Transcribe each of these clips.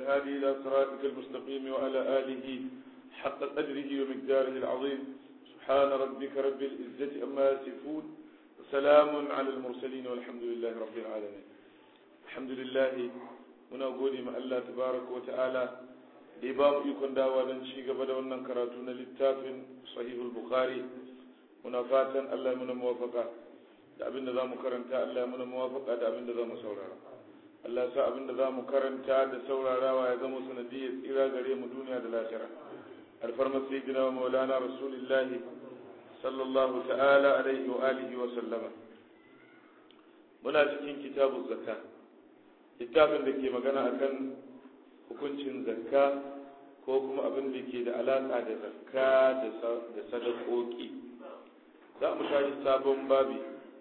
والهادي إلى صراطك المستقيم وعلى آله حق قدره ومقداره العظيم سبحان ربك رب العزة أما يصفون وسلام على المرسلين والحمد لله رب العالمين الحمد لله muna gode ma Allah tabaraka wa ta'ala da ya ba mu ikon dawa don ci gaba da wannan karatu na littafin sahihul bukhari muna fatan Allah ya muna muwafaka da abin da za mu karanta Allah ya muna muwafaka da abin da za mu saurara Allah ya sa abin da za mu karanta da saurarawa ya zama sanadiyyar tsira gare mu duniya da lahira alfarmar sayyidina wa maulana rasulillahi sallallahu ta'ala alaihi wa alihi wa sallama muna cikin kitabun zakka littafin da ke magana akan hukuncin zakka ko kuma abin da ke da alaƙa da zakka da sadakoki za mu tashi sabon babi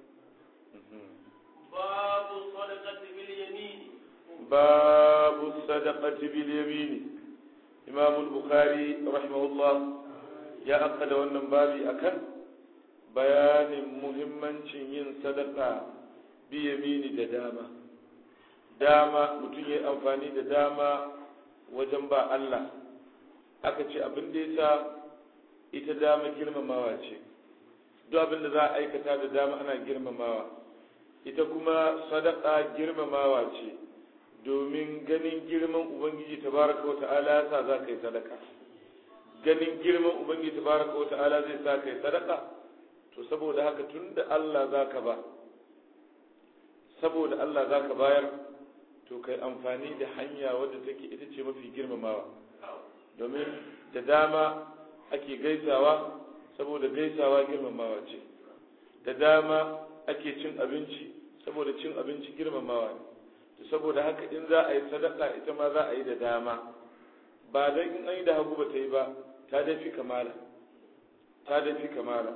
babu sadaqati bil yamin babu sadaqati bil yamin imam al-bukhari rahimahullah ya akkada wannan babi akan bayanin muhimmancin yin sadaka bi yamini da dama dama mutum ya amfani da dama wajen ba Allah aka ce abin da ya ita dama girmamawa ce duk abin da za a aikata da dama ana girmamawa ita kuma sadaka girmamawa ce domin ganin girman ubangiji tabaraka wata'ala ya sa za ka yi sadaka ganin girman ubangiji tabaraka wata'ala zai sa ka yi sadaka to saboda haka tun da Allah za ka ba saboda Allah za ka bayar to kai amfani da hanya wadda take ita ce mafi girmamawa domin da dama ake gaisawa saboda gaisawa girmamawa ce da dama ake cin abinci saboda cin abinci girmamawa ne to saboda haka in za a yi sadaka ita ma za a yi da dama ba dan in an yi da hagu ba ta yi ba ta dafi kamala ta dafi kamala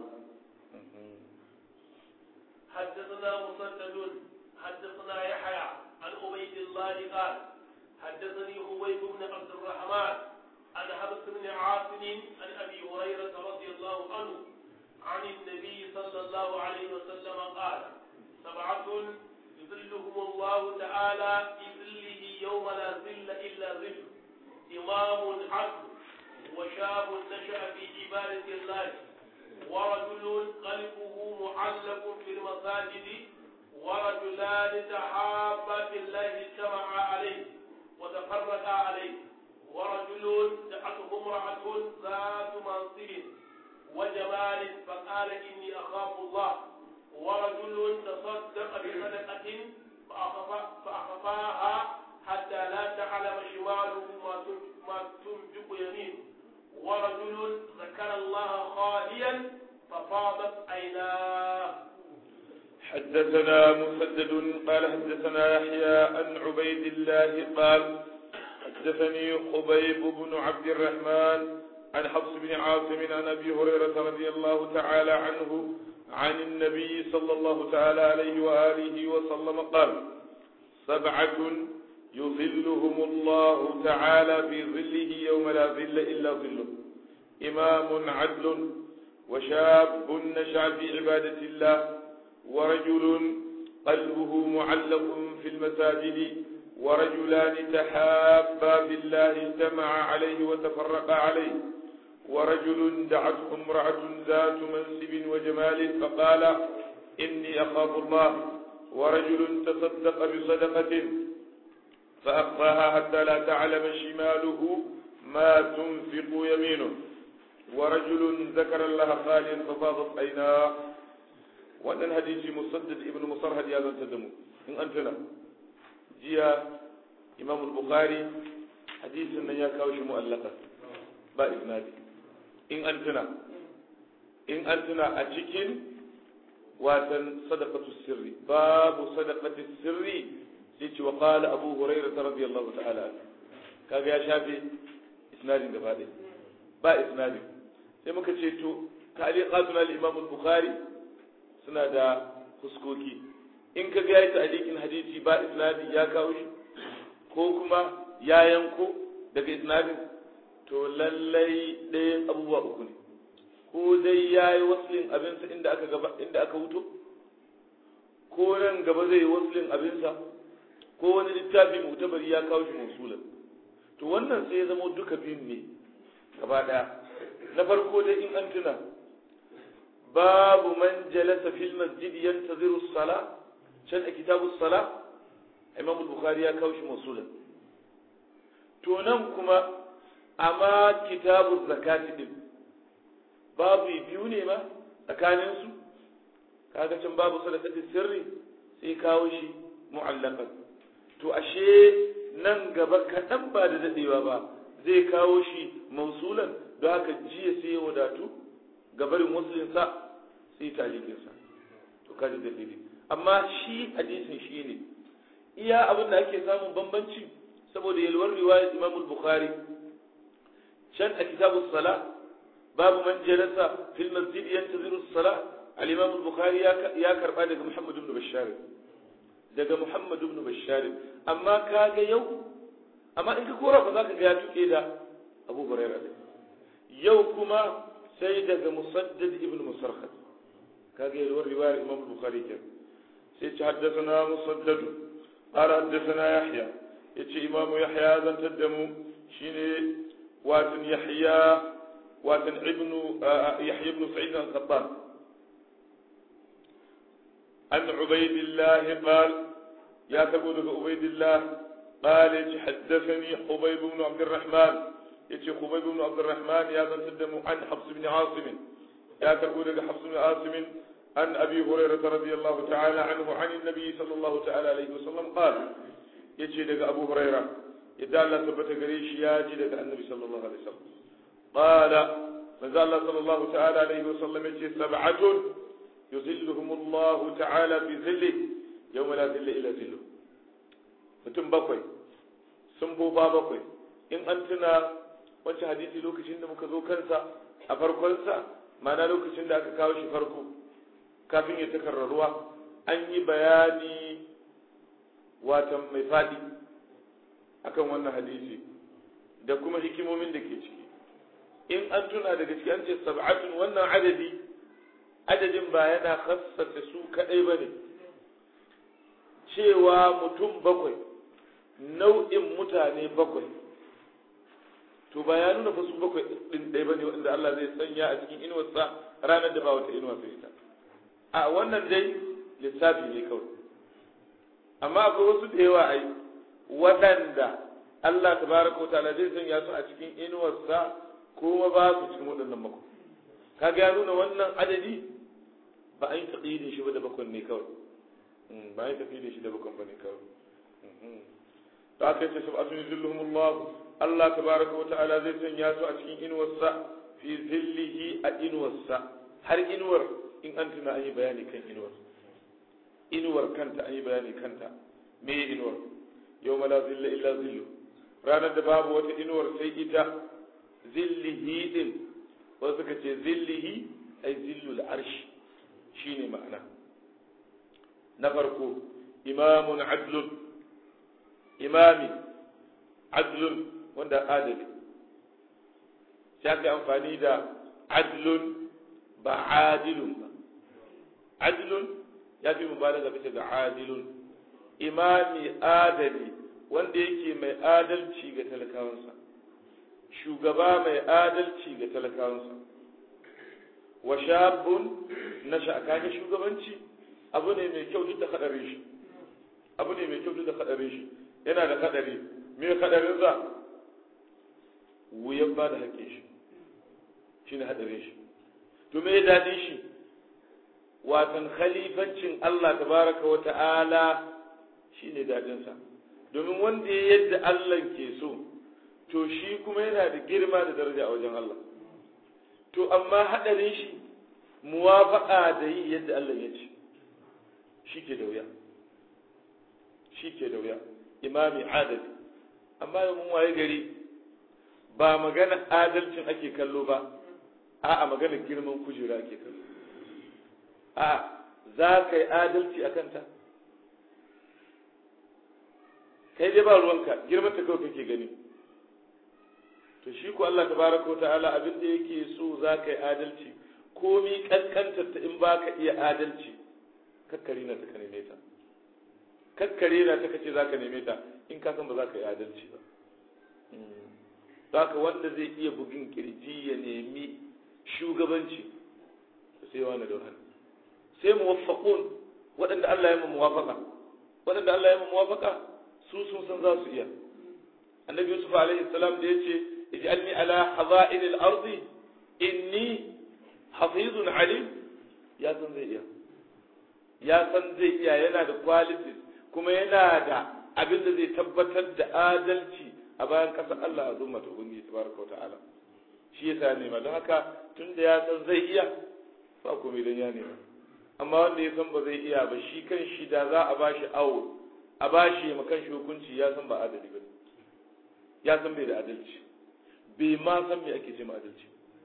حدثنا مسدد حدثنا يحيى عن عبيد الله قال حدثني هويب بن عبد الرحمن عن حبس بن عاصم عن ابي هريره رضي الله عنه عن النبي صلى الله عليه وسلم قال سبعة يظلهم الله تعالى في ظله يوم لا ظل الا ظل امام عدل وشاب نشا في عباده الله ورجل قلبه معلق في المساجد ورجلان تحابا في الله اجتمعا عليه وتفرقا عليه ورجل دعته امرأة ذات منصب وجمال فقال إني أخاف الله ورجل تصدق بصدقة فأخفاها حتى لا تعلم شماله ما تنفق يمينه ورجل ذكر الله خاليا ففاضت عيناه حدثنا مسدد قال حدثنا يحيى عن عبيد الله قال حدثني خبيب بن عبد الرحمن عن حفص بن عاصم عن ابي هريره رضي الله تعالى عنه عن النبي صلى الله تعالى عليه واله وسلم قال سبعه يظلهم الله تعالى في ظله يوم لا ظل الا ظله امام عدل وشاب نشا في عباده الله ورجل قلبه معلق في المساجد ورجلان تحابا بالله اجتمعا عليه وتفرقا عليه ورجل دعته امرأة ذات منسب وجمال فقال إني أخاف الله ورجل تصدق بصدقة فأخفاها حتى لا تعلم شماله ما تنفق يمينه ورجل ذكر الله خاليا ففاضت عيناه wannan hadisi musaddad ibn musarhad ya zanta da mu in an tuna jiya imam al-bukhari hadisin nan ya kawo shi mu'allaka ba isnadi in an tuna in an tuna a cikin watan sadaqatu sirri babu sadaqatu sirri sai ce wa qala abu hurairah radiyallahu ta'ala kaga ya shafe isnadin gaba ɗaya ba isnadin sai muka ce to ta'liqatuna al-imam al-bukhari suna da fuskoki in ka ga yayi ta'liqin hadisi ba isnadi ya kawo shi ko kuma ya yanko daga isnadin to lallai ɗayan abubuwa uku ne ko dai ya yi waslin abinsa inda aka gaba inda aka wuto ko nan gaba zai yi waslin abinsa ko wani littafi mutabari ya kawo shi musulan to wannan sai ya zama duka biyun ne gaba ɗaya na farko dai in an tuna babu man jalasa fil masjid yantaziru sala can a kitabu sala imam bukhari ya kawo shi masulan to nan kuma amma kitabu zakati din babu biyu ne ma tsakanin su kaga can babu sadaqati sirri sai kawo shi mu'allaqan to ashe nan gaba kaɗan ba da dadewa ba zai kawo shi mausulan don haka jiya sai ya wadatu gabarin muslim sa sai talikin sa to kaji dalili amma shi hadisin shi ne iya abin da ake samun bambanci saboda yalwar riwayar Imam Bukhari can a kitabus sala babu man jalasa fil masjid yantaziru sala al-Imam Bukhari ya karba daga Muhammad ibn Bashar daga Muhammad ibn Bashar amma kaga yau amma in ka kora ba za ka ga ya tuke da Abu Hurairah yau kuma sai daga Musaddad ibn Musarhad kaga yalwar riwayar Imam Bukhari kenan sai ci haddasa musaddad قال حدثنا يحيى يتي إمام يحيى ذا تدمو شيني واتن يحيى واتن ابن يحيى بن سعيد القطان عن عبيد الله قال يا تقول عبيد الله قال يتي حدثني حبيب بن عبد الرحمن يتي حبيب بن عبد الرحمن يا ذا تدمو عن حفص بن عاصم يا تقول حفص بن عاصم عن أبي هريرة رضي الله تعالى عنه عن النبي صلى الله تعالى عليه وسلم قال يجي لك أبو هريرة يدعى الله ثبت قريش ياجي لك النبي صلى الله عليه وسلم قال فزال الله صلى الله تعالى عليه وسلم يجي سبعة يظلهم الله تعالى بظله يوم لا ظل إلا ظله mutum bakwai sun boba bakwai in an tuna wancan hadisi lokacin da muka zo kansa a farkonsa ma'ana lokacin da aka kawo shi farko kafin ya takarraruwa an yi bayani watan mai faɗi akan wannan hadisi da kuma hikimomin da ke ciki in an tuna daga ciki an ce sab'atun wannan adadi adadin ba yana khassasa su kadai bane cewa mutum bakwai nau'in mutane bakwai to ba ya nuna fa su bakwai din ɗaya bane wanda Allah zai sanya a cikin inuwarsa ranar da ba wata inuwa sai ita a wannan dai lissafi ne kawai amma akwai wasu da yawa ai waɗanda Allah tabaraka ta'ala zai sanya su a cikin inuwarsa kuma ba su cikin waɗannan mako kaga ya nuna wannan adadi ba a yi taƙidin shi ba da bakon ne kawai ba a yi taƙidin shi da bakon ba ne kawai to aka yi ta sab'atun yuzilluhumullah Allah tabaraka wa ta'ala zai sanya su a cikin inuwarsa fi zillihi a inuwarsa har inuwar in an tuna an yi bayani kan inuwar inuwar kanta an yi bayani kanta me inuwar yau la zilla illa zillu ranar da babu wata inuwar sai ita zillihi din wasu suka ce zillihi ai zillul arshi shine ma'ana na farko imamun adlun imami adlun wanda adali sai aka amfani da adlun ba adilun ba adilun ya fi mubalaga bisa ga adilun imami adali wanda yake mai adalci ga talakawansa shugaba mai adalci ga talakawansa wa shabun na sha'akani shugabanci abu ne mai kyau duk da kadarin shi abu ne mai kyau duk da kadarin shi yana da kadari me kadarin sa wuyan ba da haƙƙin shi shine hadarin shi to me dadin shi watan khalifancin Allah tabaraka wa ta'ala shine dadin sa domin wanda ya yadda Allah ke so to shi kuma yana da girma da daraja a wajen Allah to amma hadarin shi muwafaqa da yi yadda Allah ya ce shi ke da wuya shi ke da wuya imami adali amma da mun waye gari ba magana adalcin ake kallo ba a'a magana girman kujera ake kallo a za ka yi adalci a kanta kai dai ba ruwanka girman ta kawai kake gani to shi ko Allah tabaraka ta'ala abin da yake so za ka yi adalci komi kankantar ta in ba ka iya adalci kakkare na ta ka neme ta kakkare na ta kace za ka neme ta in ka san ba za ka yi adalci ba haka wanda zai iya bugin kirji ya nemi shugabanci sai wani da wani sai muwaffaqun waɗanda Allah ya mu muwafaqa waɗanda Allah ya mu muwafaqa su sun san za su iya annabi yusuf alaihi salam da yace ij'alni ala haza'in al-ardi inni hafizun alim ya san zai iya ya san zai iya yana da qualities kuma yana da abin da zai tabbatar da adalci a bayan kasar Allah a zumma ta ubangiji tabaraka ta'ala shi yasa nema don haka tun da ya san zai iya ba komai dan ya nema amma wanda ya san ba zai iya ba shi kan shi da za a bashi awo a bashi ma kan shi hukunci ya san ba adali ba ya san bai da adalci bai ma san me ake ce ma adalci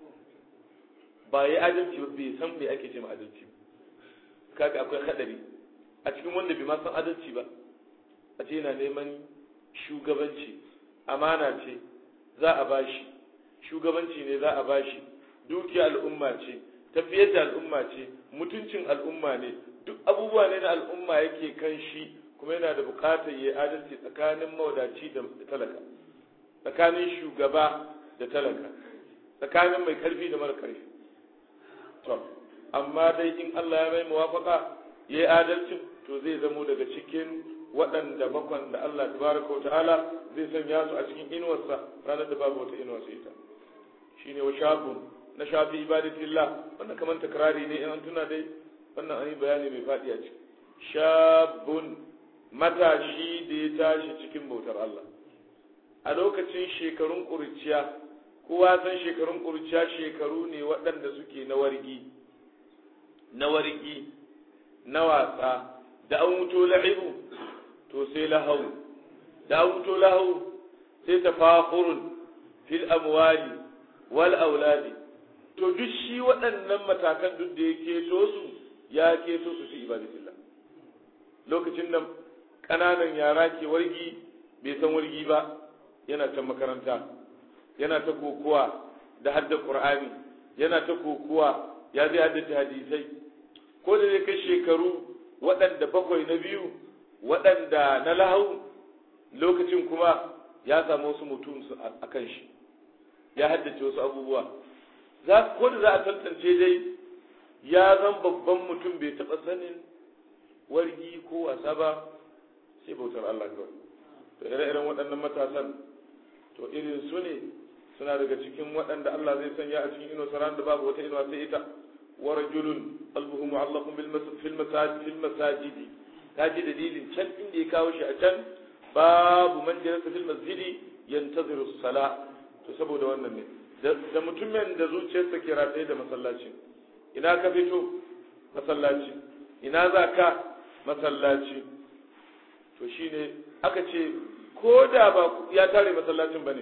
ba ya adalci ba bai san me ake ce ma adalci kaga akwai hadari a cikin wanda bai ma san adalci ba a ce yana neman shugabanci amana ce za a bashi shugabanci ne za a bashi dukiya al'umma ce tafiyar da al'umma ce mutuncin al'umma ne duk abubuwa ne na al'umma yake kan shi kuma yana da bukatar yi adalci tsakanin mawadaci da talaka tsakanin shugaba da talaka tsakanin mai karfi da mara karfi to amma dai in Allah ya mai muwafaka ya yi adalcin to zai zamo daga cikin waɗanda bakwan da Allah tabaraka wa ta'ala zai sanya su a cikin inuwarsa ranar da babu wata inuwa sai ta shine wa shafun na shafi ibadatillah wannan kamar takrari ne in an tuna dai wannan an yi bayani mai faɗi a ciki shabun matashi da ya tashi cikin bautar Allah a lokacin shekarun ƙuriciya kowa san shekarun ƙuriciya shekaru ne waɗanda suke na wargi na wargi na wasa da an wuto la'ibu to sai lahau da an wuto lahau sai tafakhurun fil amwali wal auladi to duk shi waɗannan matakan duk da ya keto su ya keto su fi ibadatillah lokacin nan ƙananan yara ke wargi bai san wargi ba yana ta makaranta yana ta kokuwa da hadda qur'ani yana ta kokuwa ya zai haddace hadisai ko da zai kai shekaru waɗanda bakwai na biyu waɗanda na lahau lokacin kuma ya samu wasu mutum a kan shi ya haddace wasu abubuwa za ko da za a tantance dai ya zan babban mutum bai taɓa sanin wargi ko wasa ba sai bautar Allah kawai to ire-iren waɗannan matasan to irin su ne suna daga cikin waɗanda Allah zai sanya a cikin inuwa saran da babu wata inuwa sai ita wa rajulun qalbuhu mu'allaqun bil fil masajid fil masajidi kaji dalilin can inda ya kawo shi a can babu man jalasa fil masjidi yantaziru sala to saboda wannan ne da mutumin da zuciyarsa ke rataye da masallaci ina ka fito masallaci ina za ka masallaci to shine aka ce ko da ba ya tare masallacin ba ne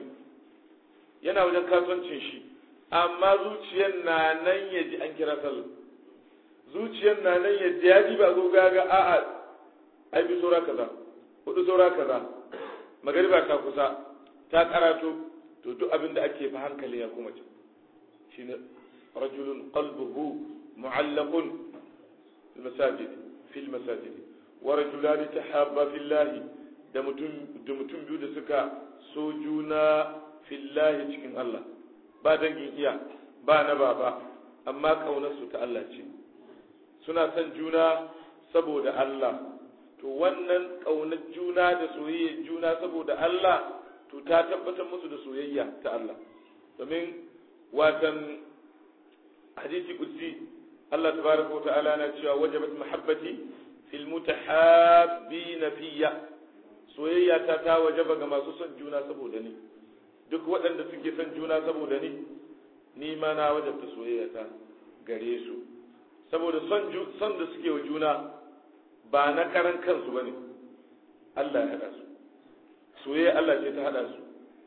yana wajen kasuwancin shi amma zuciyar na nan ya ji an kira sallah zuciyar na nan ya ji ya ji ba zo gaga a'a ai bi saura kaza hudu saura kaza magariba ta kusa ta karato to duk abin da ake fa hankali ya kuma ci shine rajulun qalbuhu mu'allaqun fil masajid fil masajid wa rajulan tahabba fillahi da mutum da mutum biyu da suka so juna fillahi cikin Allah ba dangin iya ba na baba amma kaunar su ta Allah ce suna son juna saboda Allah to wannan kaunar juna da soyayyar juna saboda Allah to ta tabbatar musu da soyayya ta Allah domin watan hadisi kudsi Allah tabaraka wa ta'ala na cewa wajabat mahabbati fil mutahabbina fiyya soyayya ta ta wajaba ga masu son juna saboda ni duk waɗanda suke son juna saboda ni ni ma na wajabta soyayya ta gare su saboda son son da suke wa juna ba na karan kansu bane Allah ya hada su soyayya Allah ce ta hada su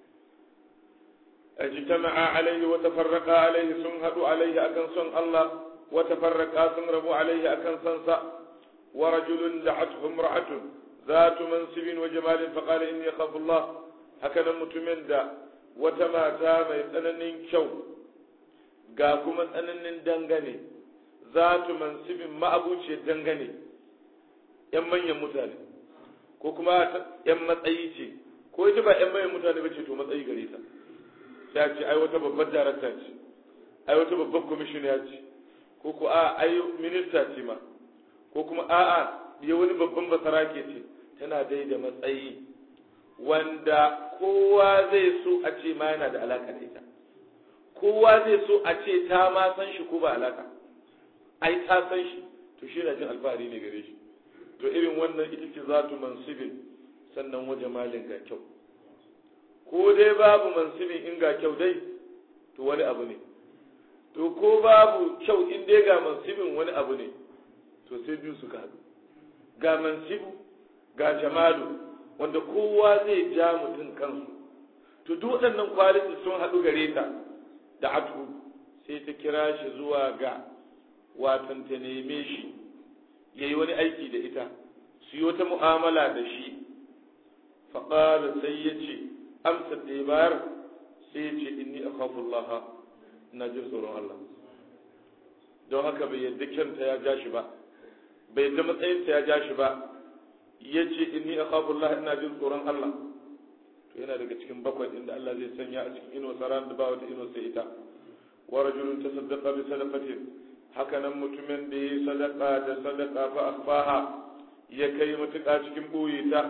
اجتمع عليه وتفرقا عليه سن هدو عليه أكن سن الله وتفرقا سن ربو عليه أكن سنسا ورجل دعته امرأة ذات منصب وجمال فقال إني أخاف الله هكذا متمن دا وتماتا ما يتننين شو قاكم تننين دنغني ذات منصب ما أبوش دنغني يمن يمتاني ko kuma ‘yan matsayi ce ko ita ba ƴan mayan mutane ba ce to matsayi gare ta sai a ce ai wata babbar darakta ce ai wata babbar kwamishiniya ce ko ko a ai minista ce ma ko kuma a'a ya wani babban basarake ce tana dai da matsayi wanda kowa zai so a ce ma yana da alaka da ita kowa zai so a ce ta ma san shi ko ba alaka ai ta san shi to shi na jin alfahari ne gare shi to irin wannan ita ce za tu mansibin sannan waje malin ga kyau ko dai babu mansibin in ga kyau dai to wani abu ne to ko babu kyau in dai ga mansibin wani abu ne to sai biyu suka haɗu ga mansibu ga jamalu wanda kowa zai ja mutum kansu to duk waɗannan kwaliti sun haɗu gare ta da atu sai ta kira shi zuwa ga watan ta neme shi ya yi wani aiki da ita su yi wata mu'amala da shi faƙala sai ya ce amsa da ya bayar sai ya ce inni a Allah ina jin tsoron Allah don haka bai yadda kyanta ya ja shi ba bai yadda matsayinta ya ja shi ba ya ce inni a Allah ina jin tsoron Allah to yana daga cikin bakwai inda Allah zai sanya a cikin ino saran da ba wata ino sai ita wa rajulun tasaddaqa bi sadaqatin haka nan mutumin da ya sadaka da sadaka fa akhfaha ya kai mutuka cikin boye ta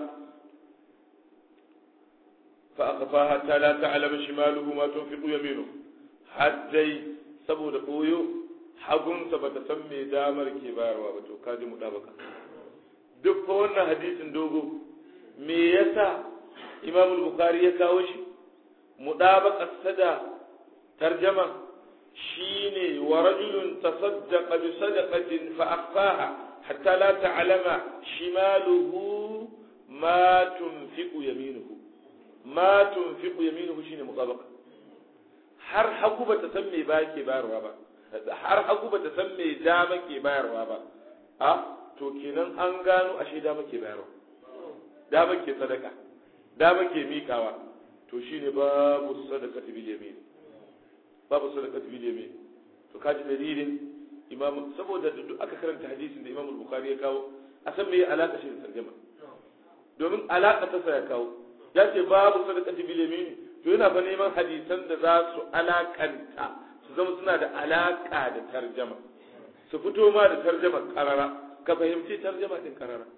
fa akhfaha ta la ta'lam shimaluhu ma tunfiqu yaminu haddai saboda boyo hagunsa bata san me damar ke bayarwa ba to kaji mu dabaka duk fa wannan hadisin dogo me yasa imam al-bukhari ya kawo shi mudabaka sada tarjama shine wa rajulun tasaddaqa bi sadaqatin fa akhfaha hatta la ta'lama shimaluhu ma tunfiqu yaminuhu ma tunfiqu yaminuhu shine mudabaka har hagu bata san me ba ke bayarwa ba har hagu bata san me dama ke bayarwa ba a to kenan an gano ashe dama ke bayarwa dama ke sadaka dama ke mikawa to shine babu sadaka bil yamin babu sadaka bil yamin to kaji dalilin imam saboda duk aka karanta hadisin da imam bukhari ya kawo a san me alaka shi da tarjuma domin alaka ta ya kawo ya ce babu sadaka bil yamin to yana fa neman hadisan da za su alakanta su zama suna da alaka da tarjama su fito ma da tarjama karara ka fahimci tarjama din karara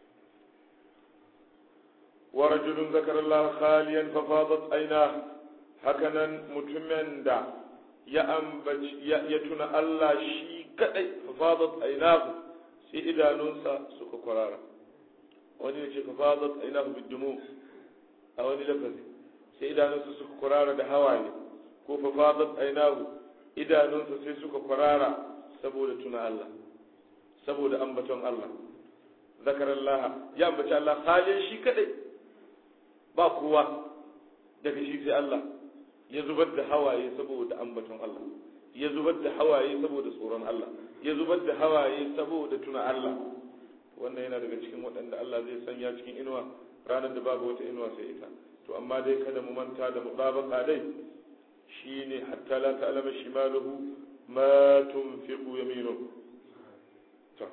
ورجل ذكر الله خاليا ففاضت عيناه هكذا متمن دا يا أنبج يا يتنا الله شي كدي ففاضت عيناه سي إذا ننسى سوك قرارا wani ne ce fafadat ainahu bidumu a wani lafazi sai idanunsa suka kwarara da hawaye ko fafadat ainahu idanunsa sai suka kwarara saboda tuna Allah saboda ambaton Allah zakarallaha ya ambaci Allah halin shi kadai ba kowa daga shi sai Allah ya zubar da hawaye saboda ambaton Allah ya zubar da hawaye saboda tsoron Allah ya zubar da hawaye saboda tuna Allah wannan yana daga cikin waɗanda Allah zai sanya cikin inuwa ranar da babu wata inuwa sai ita to amma dai kada mu manta da mutabaka dai shine hatta la ta'lama shimaluhu ma tunfiqu yaminuhu to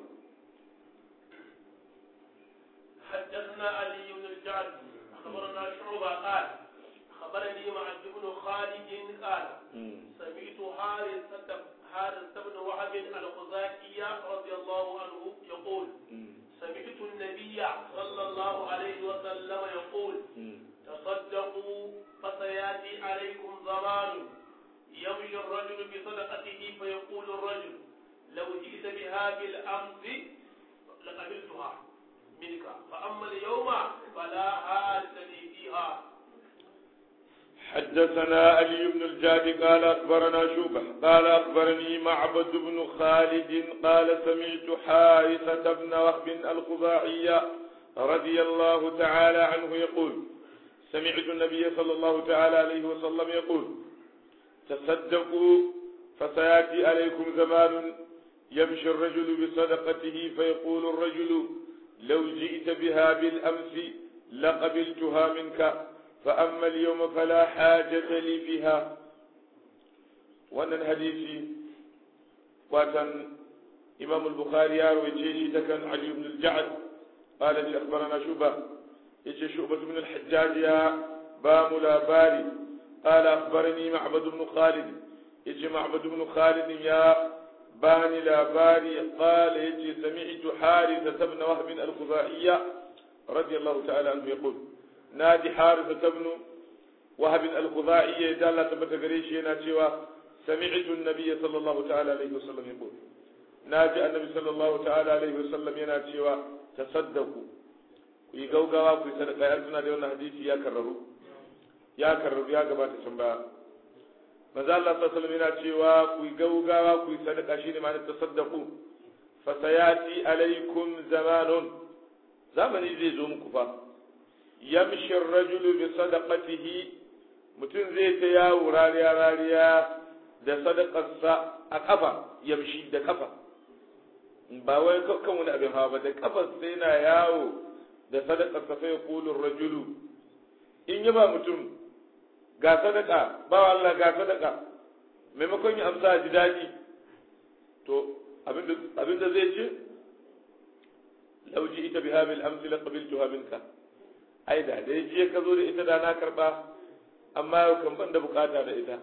حدثنا علي بن الجعد أخبرنا شعبة قال أخبرني معد بن خالد قال سمعت حارثة حارثة بن وهب الخزاعي رضي الله عنه يقول سمعت النبي صلى الله عليه وسلم يقول تصدقوا فسياتي عليكم زمان يمشي الرجل بصدقته فيقول الرجل لو جئت بها بالامس لقبلتها منك فاما اليوم فلا حاجه لي فيها حدثنا علي بن الجاد قال أخبرنا شوبة قال أخبرني معبد بن خالد قال سمعت حارثة بن وهب الخزاعي رضي الله تعالى عنه يقول سمعت النبي صلى الله تعالى عليه وسلم يقول تصدقوا فسيأتي عليكم زمان يمشي الرجل بصدقته فيقول الرجل لو جئت بها بالأمس لقبلتها منك فأما اليوم فلا حاجة لي فيها وأن الحديث وكان إمام البخاري يروي شيء كان علي بن الجعد قال لي أخبرنا شبه yace shu'bah ibn al-hajjaj ya ba mu labari qala akhbarani ma'bad ibn khalid yace ma'bad ibn khalid ya bani labari qala yace sami'tu harith ibn wahb al-khuzaiya radiyallahu ta'ala anhu yaqul nadi harith ibn wahb al-khuzaiya da Allah tabbata gare shi yana cewa sami'tu an-nabiy sallallahu ta'ala alaihi wasallam yaqul naji annabi sallallahu ta'ala alaihi wasallam yana cewa tasaddaqu ku yi gaugawa ku yi sadaka ya tuna da wannan hadisi ya karraru ya karraru ya gabata can baya manzo Allah sallallahu alaihi wasallam yana cewa ku yi gaugawa ku yi sadaka shine ma'anar tasaddaqu fa sayati alaikum zamanun zamani zai zo muku fa yamshi ar-rajulu bi sadaqatihi mutum zai ta yawo rariya rariya da sadakarsa a kafa yamshi da kafa ba wai kan wani abin hawa ba da kafa sai na yawo da sadakarsa sai kulun rajulu in yi ba mutum ga sadaka ba Allah ga sadaka maimakon ya amsa ji daɗi to abinda zai ce lauji ita bi habil amsi la qabiltuha minka ai da dai je ka zo da ita da na karba amma yau kan ban da bukata da ita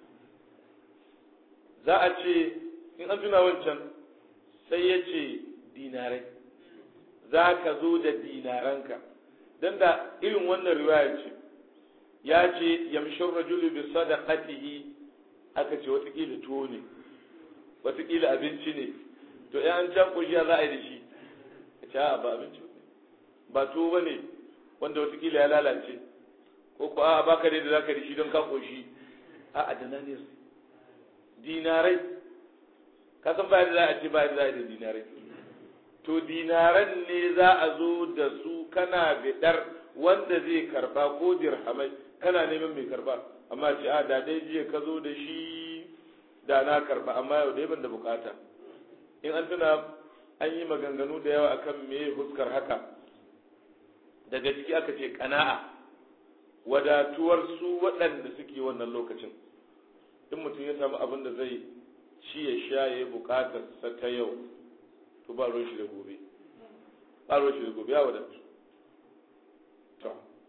za a ce in an tuna wancan sai ya ce dinarai za ka zo da dinaranka don da irin wannan riwaya ce ya ce yamshin rajulu bi sadaqatihi aka ce watakila tuwo ne watakila abinci ne to ya an can kushiya za a yi da shi a ce ba abinci ne ba tuwo ba ne wanda watakila ya lalace ko ko a baka da za ka da shi don ka koshi a adana ne dinarai ka san bayan da za a ce bayan da za a yi da dinarai to dinaran ne za a zo da su kana bidar wanda zai karba ko dirhamai kana neman mai karba amma ce a da dai jiya ka zo da shi da na karba amma yau dai ban da bukata in an tuna an yi maganganu da yawa akan me huskar haka daga ciki aka ce kana'a wadatuwar su waɗanda suke wannan lokacin in mutum ya samu abin da zai ci ya sha ya yi bukatarsa ta yau to ba ruwan shi da gobe ba ruwan shi da gobe ya wadatu to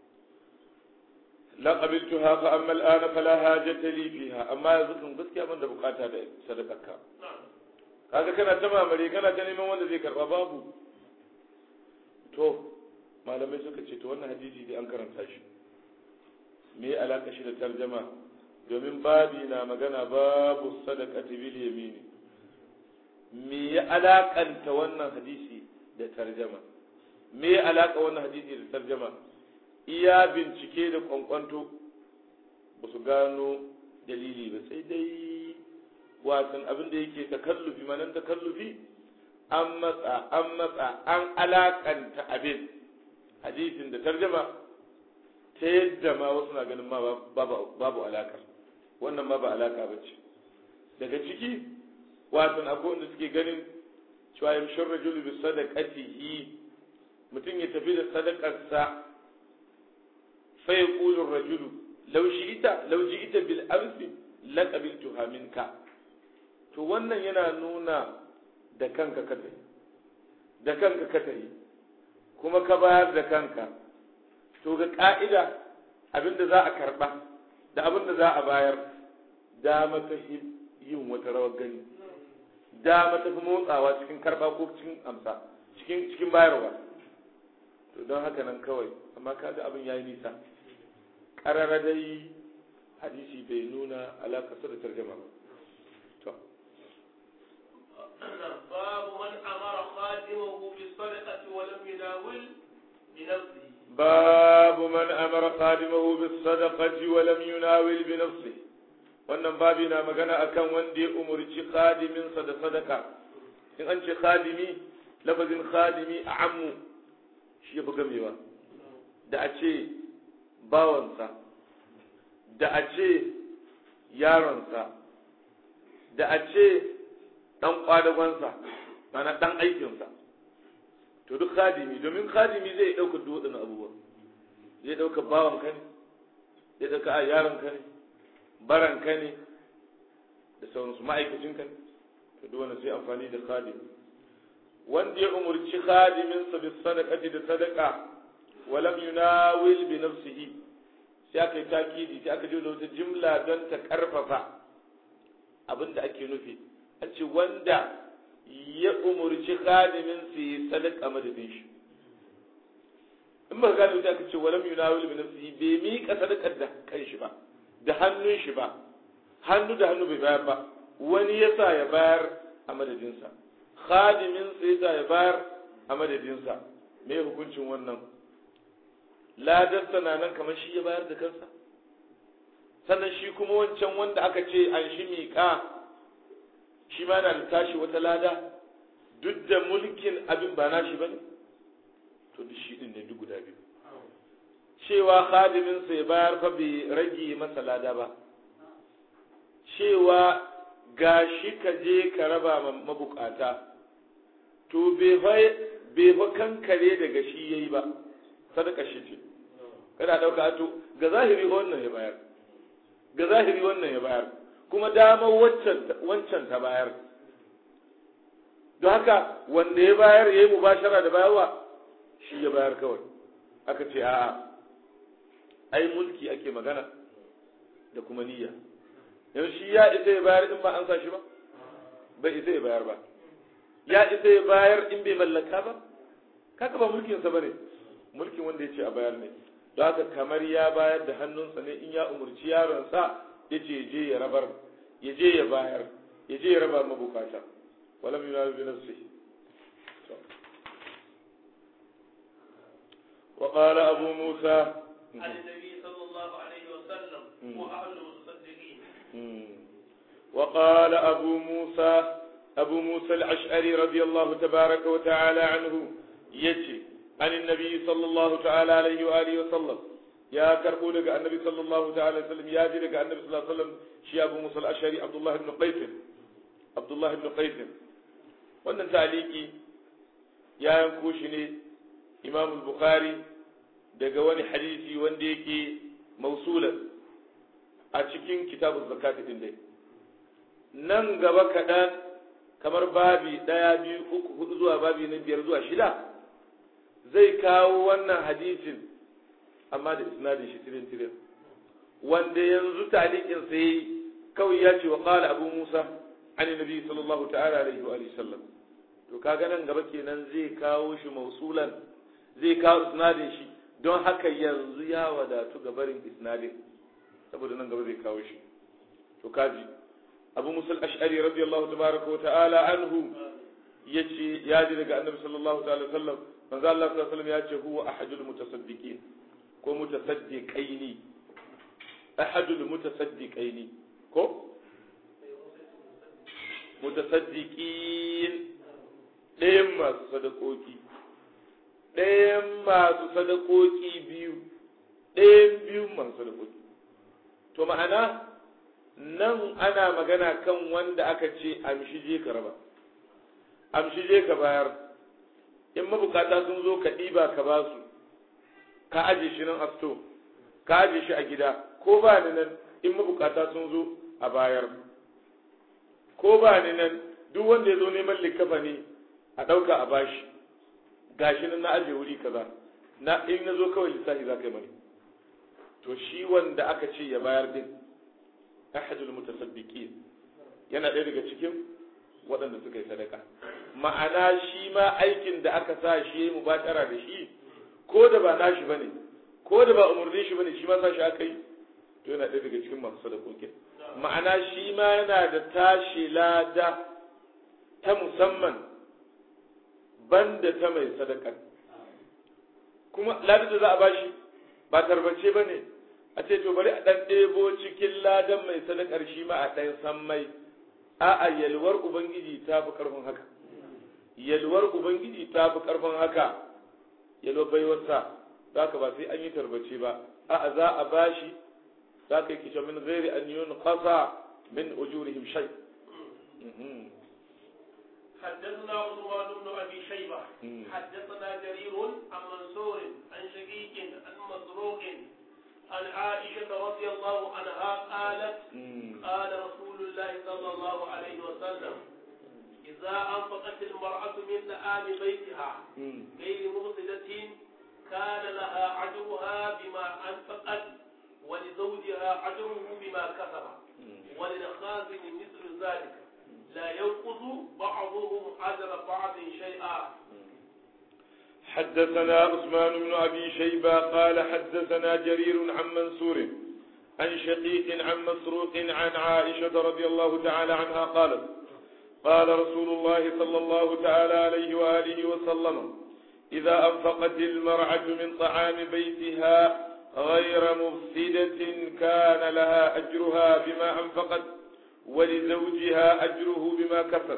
la qabiltuha fa amma al'ana fala hajata li fiha amma yanzu kan gaskiya ban da bukata da sadakarka kaga kana ta mamare kana ta neman wanda zai karba babu to malamai suka ce to wannan hadisi dai an karanta shi me ya alaka shi da tarjama domin babi na magana babu sadaqati bil yamini me ya alakanta wannan hadisi da tarjama me ya alaka wannan hadisi da tarjama iya bincike da kwankwanto ba su gano dalili ba sai dai wasan abin da yake takallufi manan takallufi an matsa an matsa an alakanta abin hadisin da tarjama ta yadda ma wasu na ganin ma babu alakar wannan ma ba alaka ba ce daga ciki wasan akwai wanda suke ganin cewa yamshin rajulu bi sadaqatihi mutum ya tafi da sadakarsa fa yaqulu rajulu law shi'ita law ji'ita bil amsi la qabiltuha minka to wannan yana nuna da kanka ka tafi da kanka ka tafi kuma ka bayar da kanka to ga ka'ida abinda za a karba da abinda za a bayar dama ta yin wata rawar gani dama ta fi motsawa cikin karba ko cikin amsa cikin cikin bayarwa to don haka nan kawai amma kaga abin yayi nisa karara dai hadisi bai nuna alaƙa da tarjama ba to باب من أمر خادمه بالصدقة ولم يناول بنفسه باب من أمر خادمه بالصدقة ولم يناول بنفسه wannan babi na magana akan wanda ya umurci khadiminsa da sadaka in an ce khadimi lafazin khadimi a ammu shi ya fi gamewa da a ce bawansa da a ce yaronsa da a ce ɗan ƙwadagonsa mana ɗan aikinsa to duk khadimi domin khadimi zai ɗauka duk waɗannan abubuwa zai ɗauka bawan ka ne zai ɗauka a yaron ka ne baran ka ne da sauransu ma'aikacin ka ne to duk wanda sai amfani da khadim wanda ya umurci khadiminsa bis sadaqati da sadaqa walam yunawil bi nafsihi sai aka yi takidi sai aka je da wata jimla don ta karfafa abin da ake nufi an ce wanda ya umurci khadimin su yi sadaka madadin shi in ba gane wuta aka ce walam yunawil bi nafsihi bai miƙa sadakar da kan shi ba da hannun shi ba hannu da hannu bai bayar ba wani yasa ya bayar a madadinsa khadimin sa yasa ya bayar a madadinsa me hukuncin wannan ladarsa na nan kamar shi ya bayar da kansa sannan shi kuma wancan wanda aka ce an shi miƙa shi ma na da tashi wata lada duk da mulkin abin ba nashi ba ne to duk shi din ne duk guda biyu cewa khadiminsa ya bayar fa bai rage masa lada ba cewa ga shi ka je ka raba ma mabukata to bai fa kankare daga shi yayi ba sadaka shi ce kada dauka to ga zahiri wannan ya bayar ga zahiri wannan ya bayar kuma damar wancan ta bayar don haka wanda ya bayar ya yi mubashara da bayarwa shi ya bayar kawai aka ce a'a ai mulki ake magana da kuma niyya yau shi ya isa ya bayar in ba an sa shi ba bai isa ya bayar ba ya isa ya bayar in bai mallaka ba kaka ba mulkinsa ba ne mulkin wanda ya ce a bayar ne don haka kamar ya bayar da hannunsa ne in ya umarci yaronsa ya ce je ya rabar ya je ya bayar ya je ya raba mabukata walam yunawi bi nafsihi وقال أبو موسى عن النبي صلى الله عليه وسلم وأهل المصدقين وقال أبو موسى أبو موسى الأشعري رضي الله تبارك وتعالى عنه يجي عن النبي صلى الله تعالى عليه وآله وسلم يا كربو لك النبي صلى الله تعالى عليه وسلم يا لك النبي صلى الله عليه وسلم شي أبو موسى الأشعري عبد الله بن قيس عبد الله بن قيس wannan taliki ya yanko shi ne imam bukhari daga wani hadisi wanda yake mausulan a cikin kitabun zakati din dai nan gaba kaɗan kamar babi ɗaya biyu uku hudu zuwa babi na biyar zuwa shida zai kawo wannan hadisin amma da isnadin shi tirin tirin wanda yanzu talikin sai kawai ya ce wa qala abu musa an nabi sallallahu ta'ala alaihi wa sallam to kaga nan gaba kenan zai kawo shi mausulan zai kawo isnadin shi don haka yanzu ya wadatu ga barin isnadin saboda nan gaba zai kawo shi to kaji abu musul ash'ari radiyallahu tabaraka wa ta'ala anhu yace ya ji daga annabi sallallahu ta'ala sallam manzo Allah sallallahu alaihi wasallam yace huwa ahadul mutasaddiqin ko mutasaddiqaini ahadul mutasaddiqaini ko mutasaddiqin ɗayan masu sadakoki ɗayan masu sadakoki biyu ɗayan biyu masu sadakoki to ma'ana nan ana magana kan wanda aka ce amshi je ka raba amshi je ka bayar in mabukata sun zo ka ɗiba ka ba su ka aje shi nan a sto ka aje shi a gida ko ba ni nan in mabukata sun zo a bayar ko ba ni nan duk wanda ya zo neman likafa ne a ɗauka a bashi gashi nan na aje wuri kaza na in na zo kawai lissafi za ka yi mani to shi wanda aka ce ya bayar din ahadul mutasaddiqin yana ɗaya daga cikin waɗanda suka yi sadaka ma'ana shi ma aikin da aka sa shi ya mubashara da shi ko da ba nashi bane ko da ba umurni shi bane shi ma sa shi aka yi to yana ɗaya daga cikin masu sadakokin ma'ana shi ma yana da tashi lada ta musamman banda ta mai sadaka kuma ladar da za a bashi ba tarbace ba ne a ce to bari a ɗan ɗebo cikin ladan mai sadakar shi ma a ɗan san mai a'a yalwar ubangiji ta fi ƙarfin haka yalwar ubangiji ta fi ƙarfin haka yalwar baiwarsa za ka ba sai an yi tarbace ba a'a za a bashi za ka yi kishe min gairi an yi ƙasa min ujurihim shai حدثنا عثمان بن ابي شيبه حدثنا جرير عن منصور عن شقيق عن مسروق عن عائشه رضي الله عنها قالت قال رسول الله صلى الله عليه وسلم اذا انفقت المراه من طعام بيتها غير مفسده كان لها أجرها بما أنفقت ولزوجها أجره بما كسب وللخازن مثل ذلك لا ينقص بعضهم أجر بعض شيئا حدثنا عثمان بن أبي شيبة قال حدثنا جرير عن منصور عن شقيق عن مسروق عن عائشة رضي الله تعالى عنها قالت قال رسول الله صلى الله تعالى عليه وآله وسلم إذا أنفقت المرأة من طعام بيتها غير مفسدة كان لها أجرها بما أنفقت ولزوجها أجره بما كسب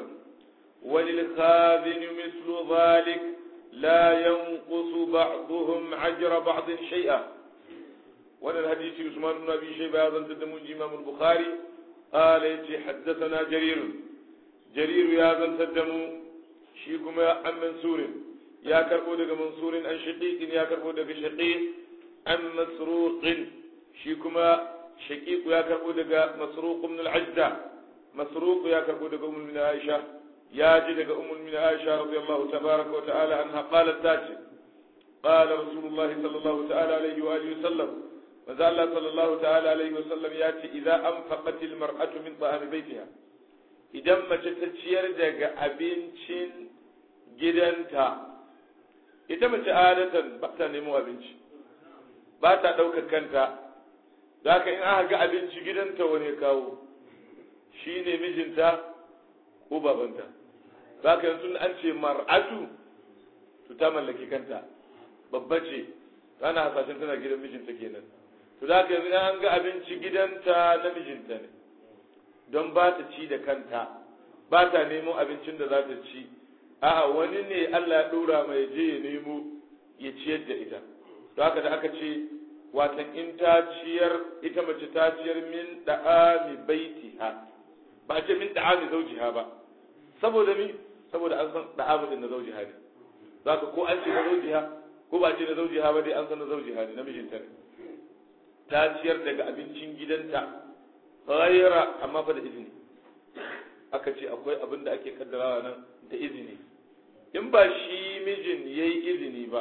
وللخازن مثل ذلك لا ينقص بعضهم أجر بعض شيئا وانا الحديث عثمان بن أبي شيبة هذا تدمون إمام البخاري قال يجي حدثنا جرير جرير يا ذا تدمو شيكم عن منصور يا كربو دغ منصور عن شقيق يا كربو دغ شقيق عن مسروق شيكما شقيق يا كربو دغ مسروق من العجدة مسروق يا كربو دغ أم من عائشة يا جي دغ أم من عائشة رضي الله تبارك وتعالى عنها قالت تاتي قال رسول الله صلى الله تعالى عليه وآله وسلم وذا الله صلى الله تعالى عليه وسلم ياتي إذا أنفقت المرأة من طعام بيتها idan mace ta ciyar daga abincin gidanta ita mace adatan ba ta nemo abinci ba ta ɗaukar kanta za ka in aka ga abinci gidanta wani kawo shi ne mijinta ko babanta za ka yanzu an ce mar'atu to ta mallaki kanta babba ce tana hasashen tana gidan mijinta kenan to za ka yanzu an ga abinci gidanta na mijinta ne don ba ta ci da kanta ba ta nemo abincin da za ta ci a'a wani ne Allah ya dora mai je ya nemo ya ciyar da ita to haka da aka ce watan in ta ciyar ita mace ta ciyar min da'ami baitiha ba ce min da'ami zaujiha ba saboda mi saboda an san da'ami din na zaujiha ne zaka ko an ce na zaujiha ko ba ce na zaujiha ba dai an san na zaujiha ne namijinta ne ta ciyar daga abincin gidanta ghaira amma fa da izini aka ce akwai abin da ake kaddarawa nan da izini in ba shi mijin yayi izini ba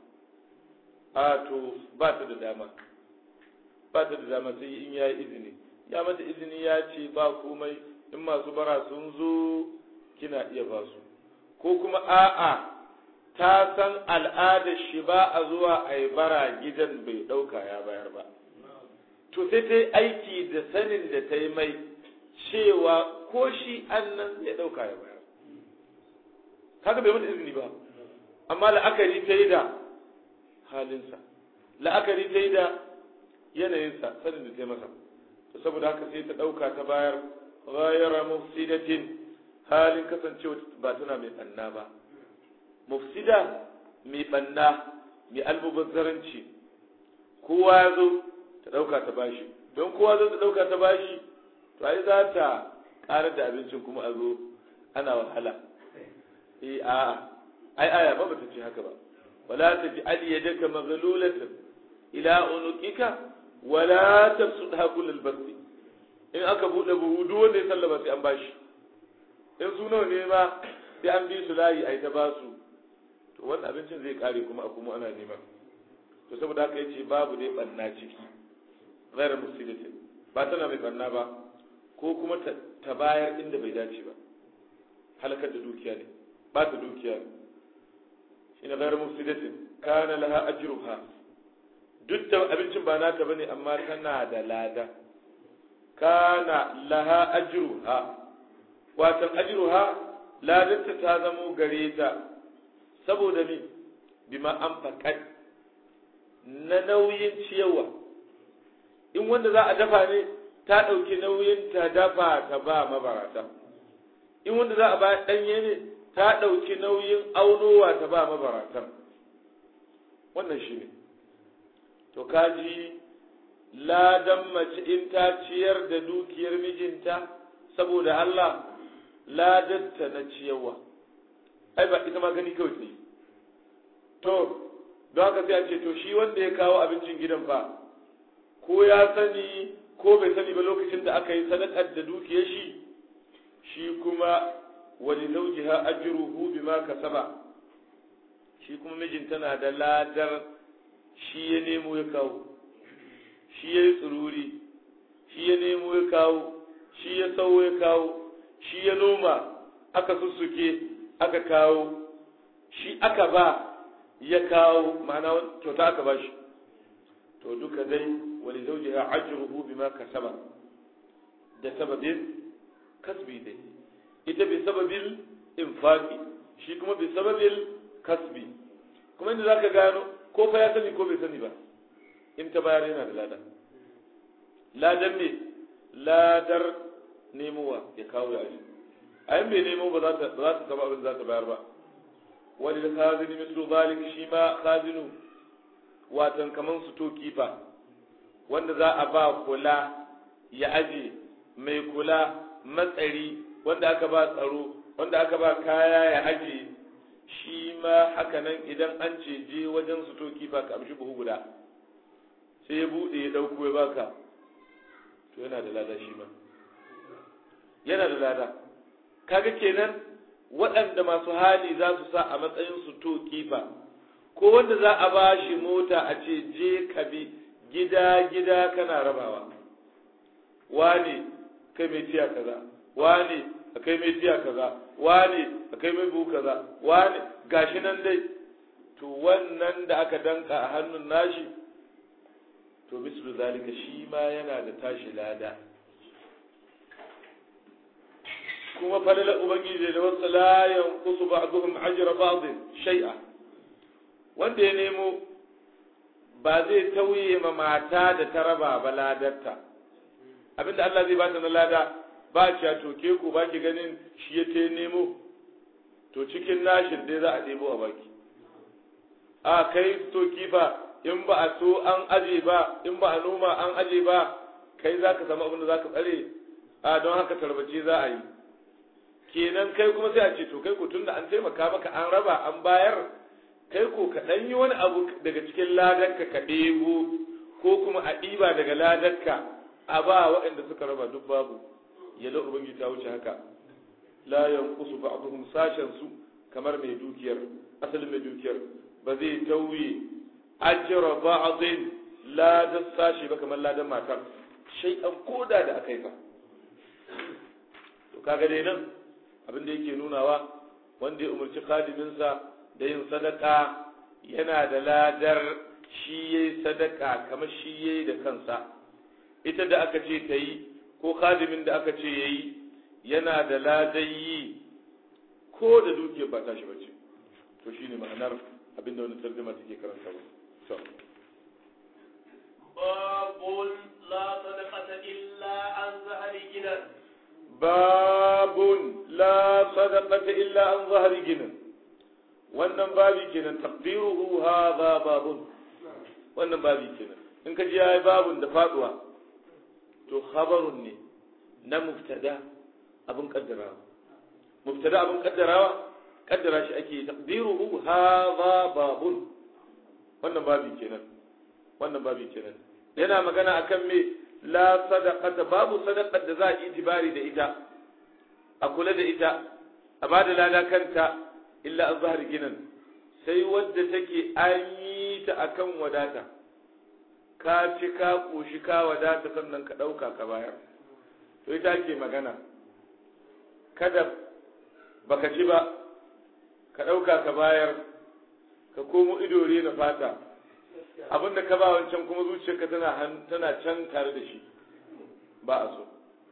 a to ba ta da dama ba ta da dama sai in yayi izini ya mata izini ya ce ba komai in masu bara sun zo kina iya ba su ko kuma a'a ta san al'adar shi ba a zuwa a yi bara gidan bai ɗauka ya bayar ba to sai ta yi aiki da sanin da ta yi mai cewa ko shi annan ya ɗauka ya bayar kaga bai mata izini ba amma la'akari ta yi da halinsa la'akari ta yi da yanayinsa sanin da ta yi masa to saboda haka sai ta ɗauka ta bayar ghayra mufsidatin halin kasancewa ba tana mai ɓanna ba mufsida mai ɓanna mai almubazzaranci kowa ya zo ta ɗauka ta bashi don kowa zai ta ɗauka ta bashi to ai za ta ƙarar da abincin kuma a zo ana wahala eh a ai aya ba bata ce haka ba wala ta ji ali yadaka maghlulatan ila unuqika wala tabsudha kullal basti in aka bude buhu duk wanda ya sallama sai an bashi in su nawa ne ma sai an bi su layi ai ta basu to wannan abincin zai kare kuma a kuma ana neman to saboda haka yace babu dai banna ciki ghairu musidatin ba tana mai banna ba ko kuma ta bayar inda bai dace ba halakar da dukiya ne ba ta dukiya ne shine ghairu musidatin kana laha ajruha duk da abincin ba nata bane amma tana da lada kana laha ajruha watan ajruha ladarta ta zamo gare ta saboda mi bima an faƙad na nauyin ciyarwa in wanda za a dafa ne ta ɗauki nauyin ta dafa ta ba mabarata in wanda za a ba ɗanye ne ta ɗauki nauyin aunowa ta ba mabarata wannan shi ne to kaji ladan mace in ta ciyar da dukiyar mijinta saboda Allah ladatta na ciyarwa ai ba ita ma gani kawai ne to don haka sai a ce to shi wanda ya kawo abincin gidan ba ko ya sani ko bai sani ba lokacin da aka yi sadakar da dukiyar shi shi kuma wani zaujiha ajruhu bima kasaba shi kuma mijin tana da ladar shi ya nemo ya kawo shi ya yi tsururi shi ya nemo ya kawo shi ya sau ya kawo shi ya noma aka sussuke aka kawo shi aka ba ya kawo ma'ana kyauta aka ba shi to duka dai wani zauji ya ajruhu bima kasaba da sababin kasbi dai ita bi sababin infaqi shi kuma bi sababin kasbi kuma inda zaka gano ko fa ya sani ko bai sani ba in ta bayar yana da lada ladan ne ladar nemowa ya kawo ya aji a yin bai nemo ba za ta saba abin za ta bayar ba wani da khazini mislu zalik shi ma khazinu watan kaman su to kifa wanda za a ba kula ya aje mai kula matsari wanda aka ba tsaro wanda aka ba kaya ya aje shi ma haka nan idan an ce je wajen su to kifa ka amshi buhu guda sai ya bude ya dauko ya baka to yana da lada shi ma yana da lada kaga kenan waɗanda masu hali za su sa a matsayin su to kifa ko wanda za a ba shi mota a ce je ka bi gida gida kana rabawa wane kai mai tiya kaza wane akai mai tiya kaza wane akai mai buhu kaza wane gashi nan dai to wannan da aka danka a hannun nashi to mislu zalika shi ma yana da tashi lada kuma falala ubangiji da wasu la yanqusu ba'dhum ajra ba'd shay'a wanda ya nemo ba zai tauye ma mata da ta raba ba ladarta abinda Allah zai bata na lada ba ci to ke ku ba ki ganin shi ya te nemo to cikin nashin dai za a ɗebo a baki a kai to kifa in ba a so an aje ba in ba a noma an aje ba kai za ka samu abin da za ka tsare a don haka tarbace za a yi kenan kai kuma sai a ce to kai ko tunda an taimaka maka an raba an bayar kai ko ka ɗan yi wani abu daga cikin ladarka ka ɗebo ko kuma a ɗiba daga ladarka a ba waɗanda suka raba duk babu yalla ubangiji ta wuce haka la yanqusu ba'dhum sashen su kamar mai dukiyar asalin mai dukiyar ba zai tauye ajra ba'dhin ladan sashi ba kamar ladan matar shay'an koda da akai fa to kaga dai nan abin da yake nunawa wanda ya umarci khadiminsa da yin sadaka yana da ladar shi yayi sadaka kamar shi yayi da kansa ita da aka ce ta yi ko khadimin da aka ce yayi yana da ladayi ko da dukiyar ba tashi bace to shine ma'anar abinda wani tarjuma take karanta ba to babun la sadaqata illa an zahari ginan babun la sadaqata illa an zahari ginan wannan babi kenan taqdiruhu hadha babun wannan babi kenan in ka ji yayi babun da faduwa to khabarun ne na mubtada abin kaddarawa mubtada abin kaddarawa kaddara shi ake taqdiruhu hadha babun wannan babi kenan wannan babi kenan yana magana akan me la sadaqata babu sadaqar da za a itibari da ita a kula da ita a bada lada kanta illa an zahar ginan sai wadda take an yi ta akan wadata ka ci ka koshi ka wadata sannan ka ɗauka ka bayar to ita ake magana kada baka ci ba ka ɗauka ka bayar ka komo ido na fata abinda ka ba wancan kuma zuciyarka tana tana can tare da shi ba a so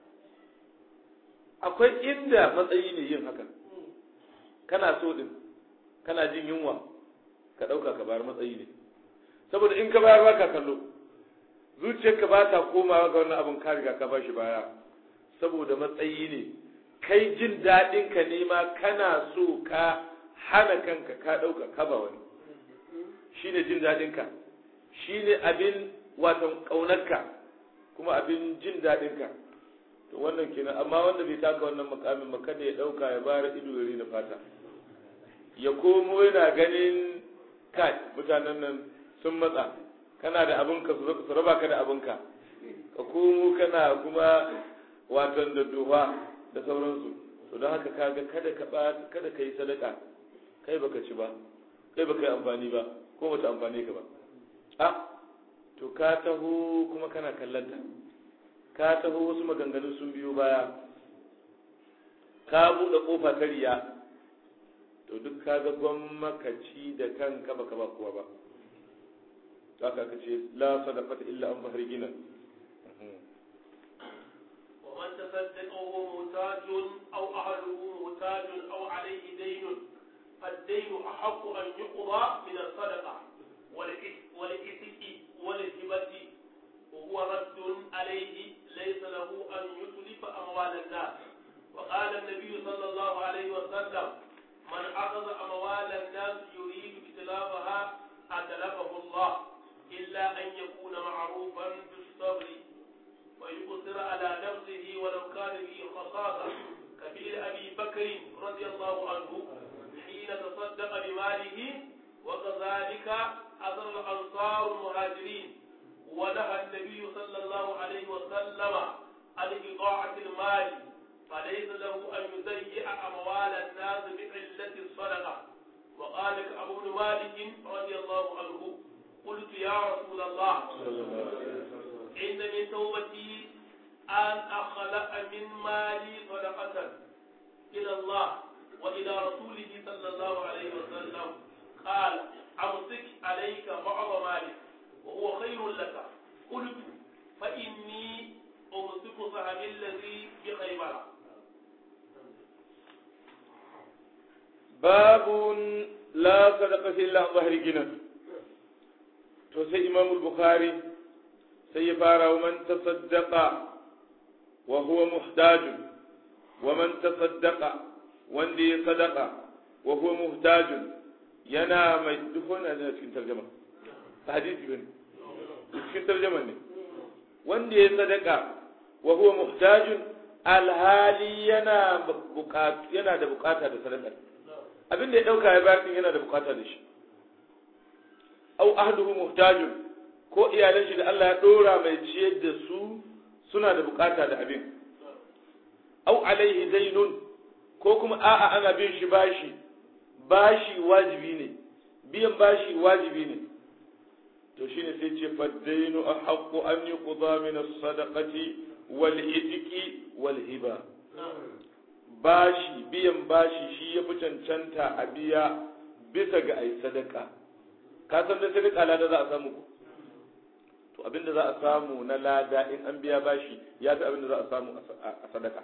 akwai inda matsayi ne yin hakan kana so din kana jin yunwa ka ɗauka ka bayar matsayi ne saboda in ka bayar ba ka kallo zuciyarka ba ta komawa ga wannan abin ka riga ka bashi baya saboda matsayi ne kai jin daɗin ka ne ma kana so ka hana kanka ka ɗauka ka ba wani shine jin daɗin ka shine abin watan ƙaunarka kuma abin jin daɗin ka to wannan kenan amma wanda bai taka wannan makamin ba kada ya ɗauka ya bara ido ya da fata ya komo yana ganin kai mutanen nan sun matsa kana da abinka su raba ka da abinka ka komo kana kuma watan da duha da sauransu to don haka kaga kada ka kada ka yi sadaka kai baka ci ba kai baka yi amfani ba ko bata amfane ka ba a to ka taho kuma kana kallanta ka taho wasu maganganu sun biyo baya ka buɗe ƙofa ta riya to duk ka ga gwamnakaci da kanka baka ba kowa ba haka aka ce la sadaqata illa an bahar gina ومن تصدق وهو محتاج أو أهله محتاج أو عليه دين فالدين أحق أن يقضى من الصدقة والإثم والهبة وهو رد عليه ليس له أن يتلف أموال الناس وقال النبي صلى الله عليه وسلم من أخذ أموال الناس يريد اتلافها أتلفه الله إلا أن يكون معروفا بالصبر ويقصر على نفسه ولو كان به خصاصة كبير أبي بكر رضي الله عنه حين تصدق بماله وكذلك أثر الأنصار المهاجرين ونهى النبي صلى الله عليه وسلم عن إضاعة المال فليس له أن يضيع أموال الناس بعلة الصدقة وقال أبو بن مالك رضي الله عنه قلت يا رسول الله إن من توبتي أن أخلق من مالي صدقة إلى الله وإلى رسوله صلى الله عليه وسلم قال أمسك عليك بعض مالك وهو خير لك قلت فإني أمسك سهم الذي بخيبر باب لا صدقة إلا عن ظهر جنة to sai imam bukhari sai ya fara wa man tasaddaqa wa huwa muhtaj wa man tasaddaqa wanda ya sadaqa wa huwa muhtaj yana mai duk wannan da cikin tarjuma hadisi bane cikin tarjuma ne wanda ya sadaqa wa huwa muhtaj alhali yana bukata yana da bukata da sadaka abin da ya dauka ya bayar yana da bukata da shi au ahduhu muhtajun ko iyalan shi da Allah ya dora mai ciyar da su suna da bukata da abin au alaihi dainun ko kuma a'a ana bin shi bashi bashi wajibi ne biyan bashi wajibi ne to shine sai ce faddainu ahqqu an yuqda min as-sadaqati wal itiki wal hiba bashi biyan bashi shi ya fi cancanta a biya bisa ga ai sadaka ka san da sadaka lada za a samu ko to abinda za a samu na lada in an biya bashi ya fi abinda za a samu a sadaka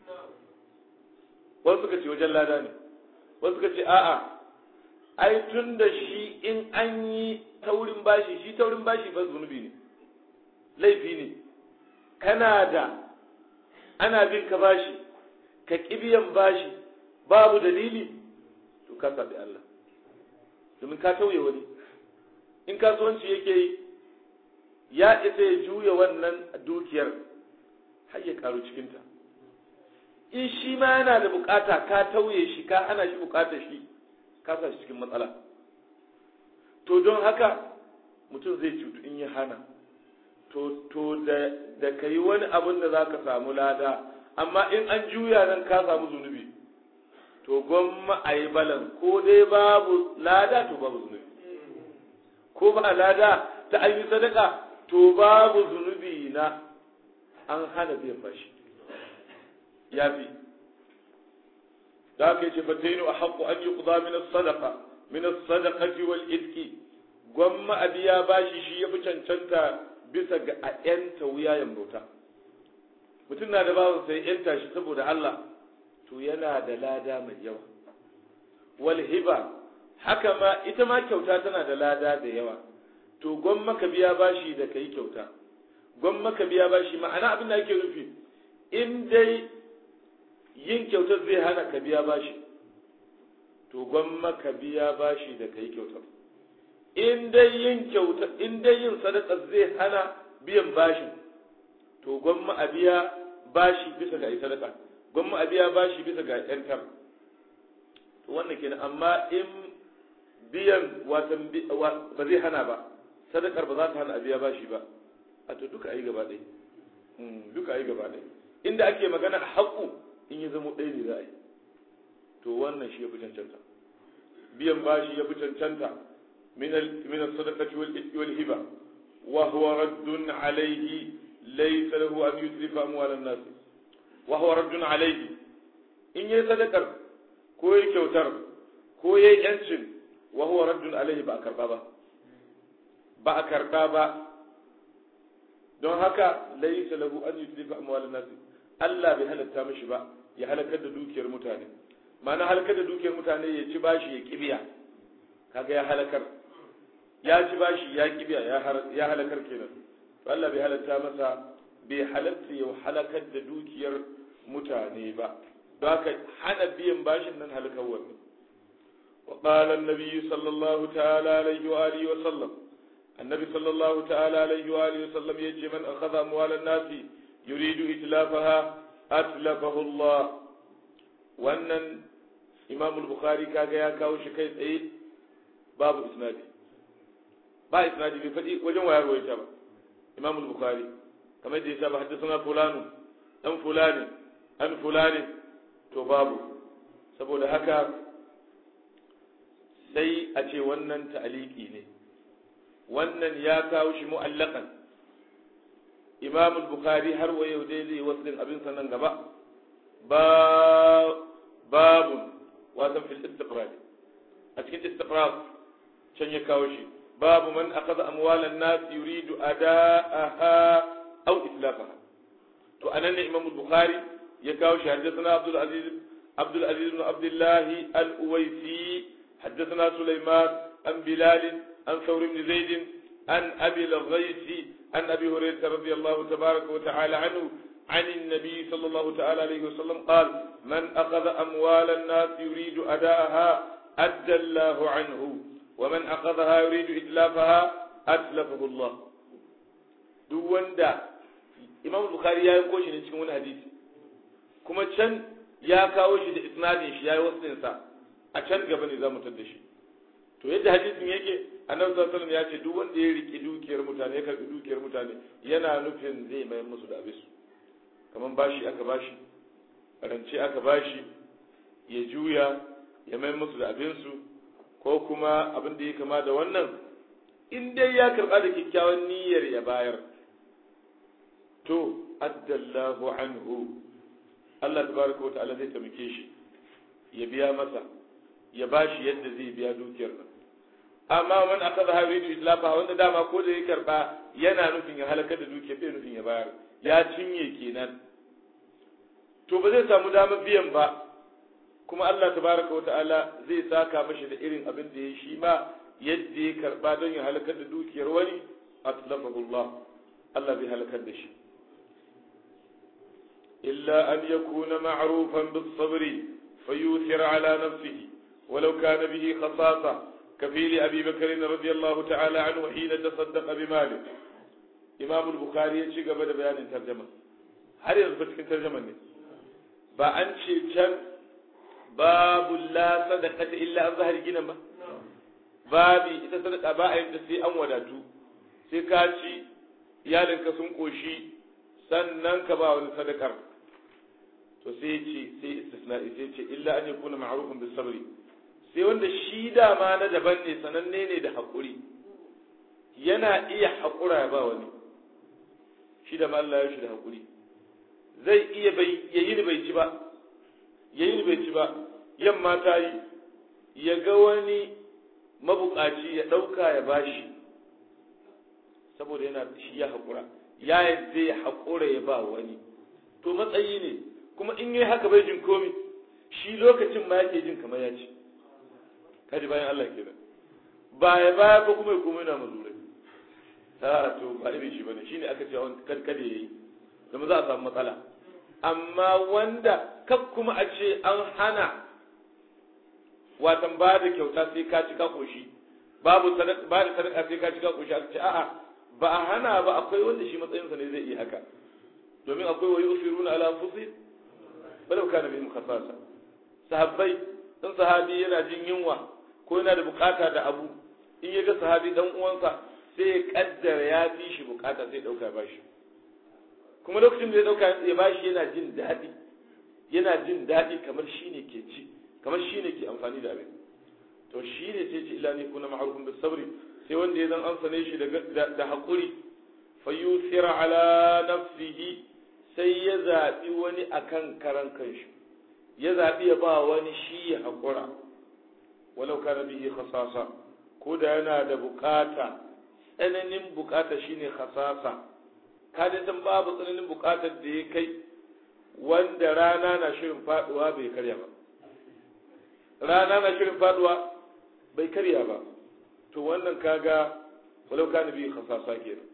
wasu suka ce wajen lada ne wasu suka ce a'a ai tun da shi in an yi taurin bashi shi taurin bashi ba zunubi ne laifi ne kana da ana bin ka bashi ka biyan bashi babu dalili to ka sabi Allah domin ka tauye wani in kasuwanci yake yi ya isa ya juya wannan dukiyar har ya karu cikinta in shi ma yana da bukata ka tauye shi ka hana shi bukatar shi ka sa shi cikin matsala to don haka mutum zai cutu in ya hana to to da da kai wani abin da zaka samu lada amma in an juya nan ka samu zunubi to gwamma a yi balan ko dai babu lada to babu zunubi ko ba lada ta an yi sadaka to babu zunubi na an hana biyan bashi ya fi da aka ce fatainu a haƙƙo an yi ƙuda min sadaka min sadaqati wal idki gwamma a biya bashi shi ya fi cancanta bisa ga a ‘yanta wuyayen bauta mutum na da bawan sai ‘yanta shi saboda Allah to yana da lada mai yawa wal hiba haka ma ita ma kyauta tana da lada da yawa to gwamma ka biya bashi da kai kyauta gwamma ka biya bashi ma'ana abin da ake nufi in dai yin kyautar zai hana ka biya bashi to gwamma ka biya bashi da kai kyautar in dai yin kyauta in dai yin sadaka zai hana biyan bashi to gwamma a biya bashi bisa ga sadaka gwamma a biya bashi bisa ga yantar to wannan kenan amma in biyan watan ba zai hana ba sadakar ba za ta hana a biya bashi ba a to duka ayi gaba ɗaya duka ayi gaba ɗaya inda ake magana a haƙu in ya zama ɗaya ne za a yi to wannan shi ya fi cancanta biyan bashi ya fi cancanta من من الصدقة والهبة وهو رد عليه ليس له أن يتلف أموال الناس وهو رد عليه إن يصدقر كوي كوتر كوي ينشن وهو رد عليه بأكر بابا بأكر بابا don haka laisa lahu an yutlifa amwalan nas Allah bai halatta mishi ba ya halakar da dukiyar mutane ma'ana halakar da dukiyar mutane ya ci bashi ya kibiya kaga ya halakar ya ci bashi ya kibiya ya halakar kenan to Allah bai halatta masa bai halatta ya halakar da dukiyar mutane ba don haka hana biyan bashin nan halakar wannan وقال النبي صلى الله تعالى عليه وآله وسلم النبي صلى الله تعالى عليه وآله وسلم يجي من أخذ أموال الناس يريد إتلافها أتلفه الله وأن إمام البخاري كاكا يا كاو شكاية إيه باب إسنادي با إسنادي بفتي وجن ويا روي شابا إمام البخاري كما يجي شابا حدثنا فلان أم فلان أن فلان تو بابو saboda haka sai a ce wannan ta'aliki ne wannan ya kawo shi mu'allakan imam bukhari har wa yau dai zai waslin abin sanan gaba babun wasan fil istiqrar a cikin istiqrar can ya kawo shi babu man akhadha amwalan nas yuridu ada'aha aw islafaha to anan ne imam bukhari ya kawo shi haddathana abdul aziz abdul aziz ibn abdullah al-uwaisi حدثنا سليمان عن بلال عن ثور بن زيد عن أبي الغيث عن أبي هريرة رضي الله تبارك وتعالى عنه عن النبي صلى الله تعالى عليه وسلم قال من أخذ أموال الناس يريد أداءها أدى الله عنه ومن أخذها يريد إتلافها أتلفه الله دون دا إمام البخاري يا يقول شيء cikin wani hadisi kuma can ya kawo shi da isnadin shi ya yi wasu a can gaba ne za mu tar da shi to yadda hadisin yake annabi sallallahu alaihi ya ce duk wanda ya riki dukiyar mutane ya karbi dukiyar mutane yana nufin zai mayar musu da abisu kaman bashi aka bashi rance aka bashi ya juya ya mayar musu da abinsu ko kuma abin da ya kama da wannan in dai ya karba da kyakkyawan niyyar ya bayar to addallahu anhu Allah tabaraka wa ta'ala zai taimake shi ya biya masa ya bashi yadda zai biya dukiyar nan amma man akaza ha yuridu islafa wanda dama ko da ya karba yana nufin ya halaka da dukiyar bai nufin ya bayar ya cinye kenan to ba zai samu damar biyan ba kuma Allah tabaraka wata'ala zai saka mashi da irin abin da ya shi ma yadda ya karba don ya halakar da dukiyar wani atlafahu Allah Allah bai halakar da shi illa an yakuna ma'rufan bis sabri fayuthir ala nafsihi ولو كان به خصاصة كفيل أبي بكر رضي الله تعالى عنه حين تصدق بماله إمام البخاري يشي قبل بيان ترجمة هل يضبط كن ترجمة بأنشي كان باب لا صدقة إلا أن ظهر جنما babi ita sadaka ba a yin ta sai an wadatu sai ka ci iyalinka sun koshi sannan ka ba wani sadakar to sai ce sai istisna'i sai ce illa an yakuna ma'rufun bis sabri sai wanda shi dama na daban ne sananne ne da haƙuri yana iya haƙura ya ba wani shi da Allah ya shi da haƙuri zai iya bai yayi bai ci ba yayi bai ci ba yamma ta yi ya ga wani mabukaci ya ɗauka ya bashi saboda yana shi ya haƙura ya yadda ya haƙura ya ba wani to matsayi ne kuma in yi haka bai jin komi shi lokacin ma yake jin kamar ya ci kaji bayan Allah kenan baya baya ko kuma ya kuma yana mazurai ta to ba irin shi bane shine aka ce wani kada yayi zama za a samu matsala amma wanda kak kuma a ce an hana watan ba da kyauta sai ka ci ka koshi babu sadaka ba da sadaka sai ka ci ka koshi aka ce a'a ba a hana ba akwai wanda shi matsayinsa ne zai iya haka domin akwai wa yusiruna ala anfusihim balau kana bihim khasasa sahabbai dan sahabi yana jin yunwa ko yana da bukata da abu in ya ga sahabi dan uwansa sai ya kaddara ya fi shi bukata sai dauka ba shi kuma lokacin da ya dauka ya bashi yana jin daɗi yana jin daɗi kamar shi ne ke ci kamar shi ne ke amfani da abin to shi ne ce ce illa ne kuna ma'arufin da sabri sai wanda ya zan an sane shi da haƙuri fayyusira ala nafsihi sai ya zaɓi wani akan karan kanshi ya zaɓi ya ba wani shi ya haƙura walau kana bihi khasasa ko da yana da bukata tsananin bukata shine khasasa kada san babu tsananin bukatar da ya kai wanda rana na shirin faduwa bai karya ba rana na shirin faduwa bai karya ba to wannan kaga walau kana bihi khasasa kenan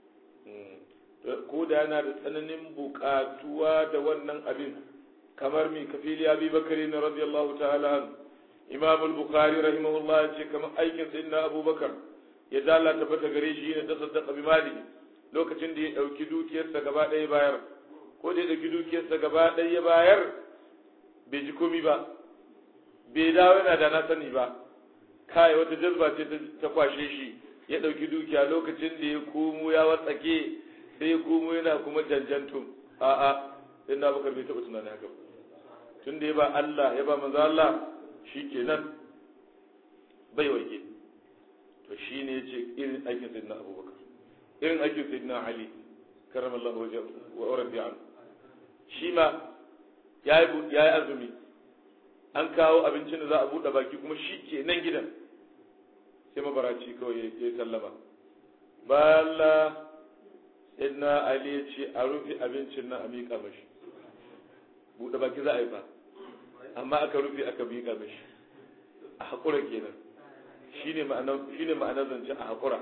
ko da yana da tsananin bukatuwa da wannan abin kamar mi kafili abi bakari na radiyallahu ta'ala an imam al-bukhari rahimahullah ya ce kamar aikin sayyidina abubakar ya dala tabbata gare shi ne ta saddaqa bi mali lokacin da ya dauki dukiyarsa gaba ɗaya bayar ko da ya dauki dukiyarsa gaba ɗaya ya bayar bai ji komi ba bai dawo yana da na sani ba kai wata jazba ce ta kwashe shi ya dauki dukiya lokacin da ya komo ya watsake sai ya komo yana kuma janjantun a'a sai na bakar bai taɓa tunanin haka tun da ya ba Allah ya ba manzo Allah shi kenan bai waje to shi ne ya ce irin aikin sayyidina abubakar irin aikin sayyidina ali karamallahu wajen wa rabbi an shi ma ya yi azumi an kawo abincin da za a buɗe baki kuma shi ke nan gidan sai mabaraci kawai ya yi sallama ba Allah sayyidina ali ya ce a rufe abincin nan a miƙa mashi buɗe baki za a yi ba amma aka rufe aka miƙa mashi a haƙura kenan shine ma'anar shine ma'anar zance a haƙura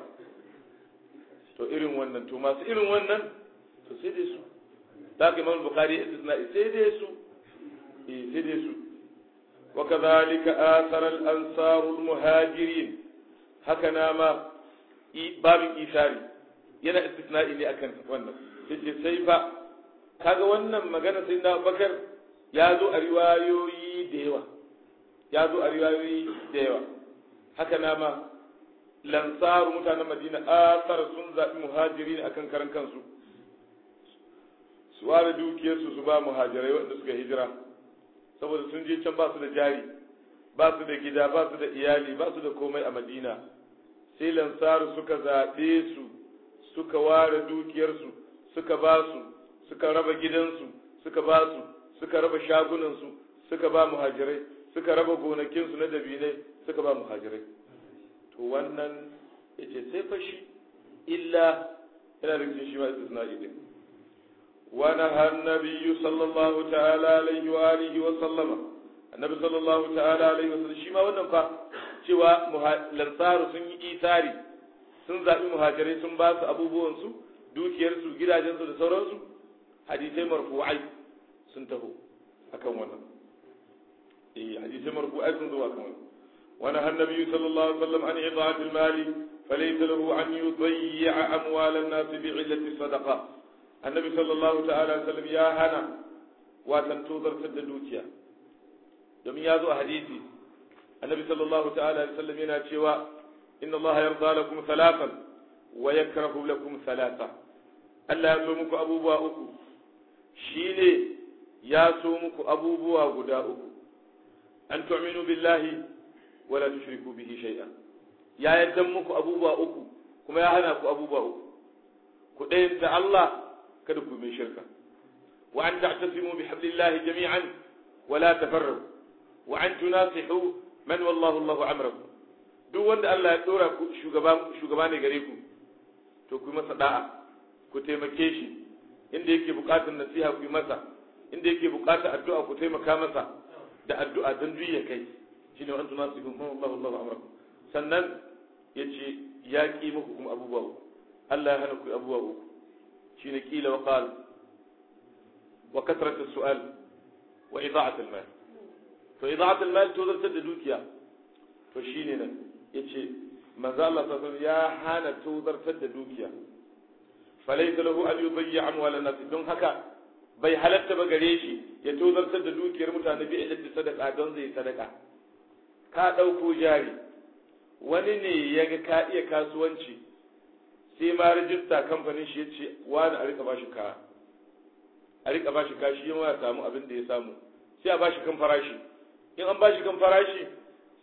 to irin wannan to masu irin wannan to sai dai su da ka imam bukhari istisna sai dai su eh sai dai su wa kadhalika athara al ansar al muhajirin haka na ma babin isari yana istisna'i ne akan wannan sai sai fa kaga wannan magana sai na bakar ya zo a riwayoyi da yawa ya zo a riwayoyi da yawa haka na ma lansaru mutanen madina asar sun zaɓi muhajiri ne akan karan kansu su ware dukiyarsu su ba muhajirai wanda suka hijira saboda sun je can ba su da jari ba su da gida ba su da iyali ba su da komai a madina sai lansaru suka zaɓe su suka ware dukiyarsu suka ba su suka raba gidansu suka ba su suka raba shagunansu suka ba muhajirai suka raba gonakinsu na dabinai suka ba muhajirai to wannan yace sai fa shi illa yana da cikin shi ma istisna'i din wa naha annabiyyu sallallahu ta'ala alaihi wa alihi wa sallama annabi sallallahu ta'ala alaihi wa sallam shi ma wannan fa cewa lansaru sun yi isari sun zaɓi muhajirai sun ba su abubuwansu dukiyarsu gidajensu da sauransu hadisai marfu'ai sun taho akan wannan eh hadisai marfu'ai sun zo akan wannan wani annabi sallallahu alaihi wasallam an ida'at al-mali falaysa lahu an yudayya amwal an-nas bi'illati sadaqa annabi sallallahu ta'ala alaihi wasallam ya hana watan tozartar da dukiya domin ya zo a hadisi annabi sallallahu ta'ala alaihi wasallam yana cewa inna allaha yarda lakum thalathan wa yakrahu lakum thalatha Allah ya so muku abubuwa uku shine ya so muku abubuwa guda uku an tu'minu billahi wa la tushriku bihi shay'an ya yadda muku abubuwa uku kuma ya hana ku abubuwa uku ku ɗayanta Allah kada ku mai shirka wa an ta'tasimu bi hablillahi jami'an wa la tafarraqu wa an tunasihu man wallahu Allahu amrakum duk wanda Allah ya dora ku shugaba shugaba ne gare ku to ku masa da'a ku taimake shi inda yake bukatar nasiha ku yi masa inda yake bukatar addu'a ku taimaka masa da addu'a don duk ya kai shine wa antum nasihun man wallahu Allahu amrakum sannan yace ya ki muku kuma abubuwa uku Allah ya hana ku abubuwa uku shine kila wa qala wa kasrat as-su'al wa ida'at al-mal to ida'at al-mal to zartar da dukiya to shine nan yace manzo Allah sallallahu ya hana to zartar da dukiya falaysa lahu an yudayya amwal an-nas don haka bai halatta ba gare shi ya tozartar da dukiyar mutane bi ilmi sadaka don zai sadaka ka dauko jari wani ne ya ga ka iya kasuwanci sai ma rajista kamfanin shi ya ce wani a rika bashi kaya a rika bashi kashi yin ya samu abin da ya samu sai a bashi kan farashi in an bashi kan farashi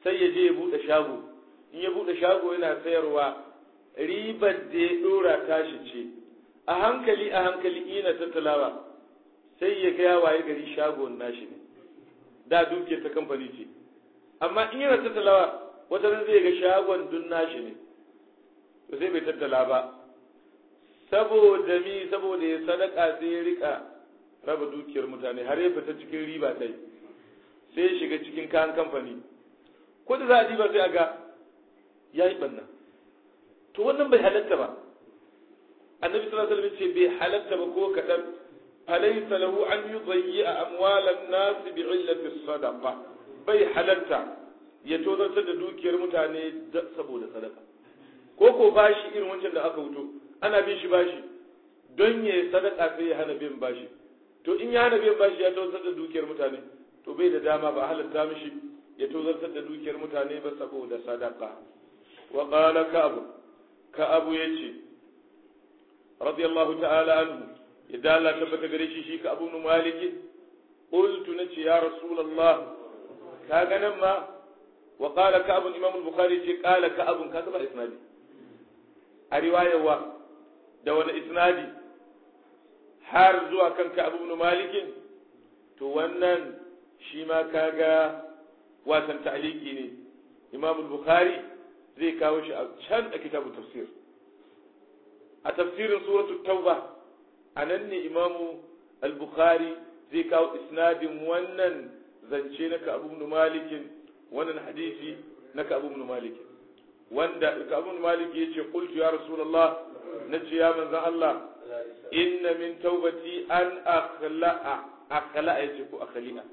sai ya je ya buɗe shago in ya buɗe shago yana sayarwa ribar da ya ɗora tashi ce a hankali a hankali ina tattalawa sai ya ga waye gari shagon nashi ne da dukiyar ta kamfani ce amma in yana tattalawa wata ran zai ga shagon dun nashi ne to sai bai tattala ba saboda mi saboda ya sadaka sai ya rika raba dukiyar mutane har ya fita cikin riba ta yi sai ya shiga cikin kayan kamfani ko da za a diba sai a ga ya yi ɓanna to wannan bai halatta ba annabi sallallahu alaihi wasallam ce bai halatta ba ko kadan alaysa lahu an yudayyi amwalan nas bi'illati sadaqa bai halatta ya tozartar da dukiyar mutane saboda sadaka ko ko bashi irin wancan da aka wuto ana bin shi bashi don ya sadaka sai ya hana bin bashi to in ya hana bin bashi ya tozartar da dukiyar mutane to bai da dama ba halatta mishi ya tozartar da dukiyar mutane ba saboda sadaka wa qala ka'ab ka'ab yace radiyallahu ta'ala anhu idan Allah tabbata gare shi shi ka'ab ibn malik qultu nace ya rasulullah ka ga nan ma wa qala ka'ab imam al-bukhari ce qala ka'ab ka ba isnadi a riwayarwa da wani isnadi har zuwa kan ka'ab ibn malik to wannan shi ma kaga watan ta'aliki ne imam al-bukhari zai kawo shi a can a kitabu tafsir a tafsirin suratul tauba a nan ne imam al-bukhari zai kawo isnadin wannan zance na ka'ab ibn malik wannan hadisi na ka'ab ibn malik wanda ka'ab ibn malik yace qultu ya rasulullah nace ya manzo Allah inna min taubati an akhla'a akhla'a yace ko akhli'a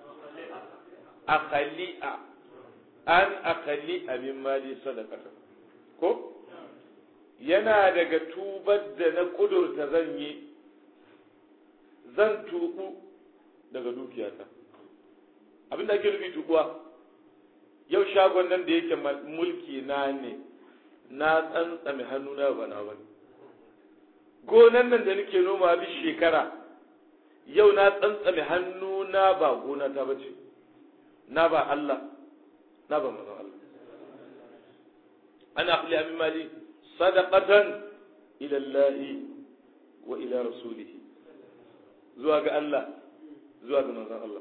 akhali'a an akhali'a min mali sadaqata ko yana daga tubar da na kudurta zan yi zan tubu daga dukiyata abinda ake nufi tubuwa yau shagon nan da yake mulki na ne na tsantsame hannuna ba na wani gonan nan da nake noma duk shekara yau na tsantsame hannuna ba gona ta bace na ba Allah na ba manzon Allah ana akhli min mali sadaqatan ila Allah wa ila rasulih zuwa ga Allah zuwa ga manzon Allah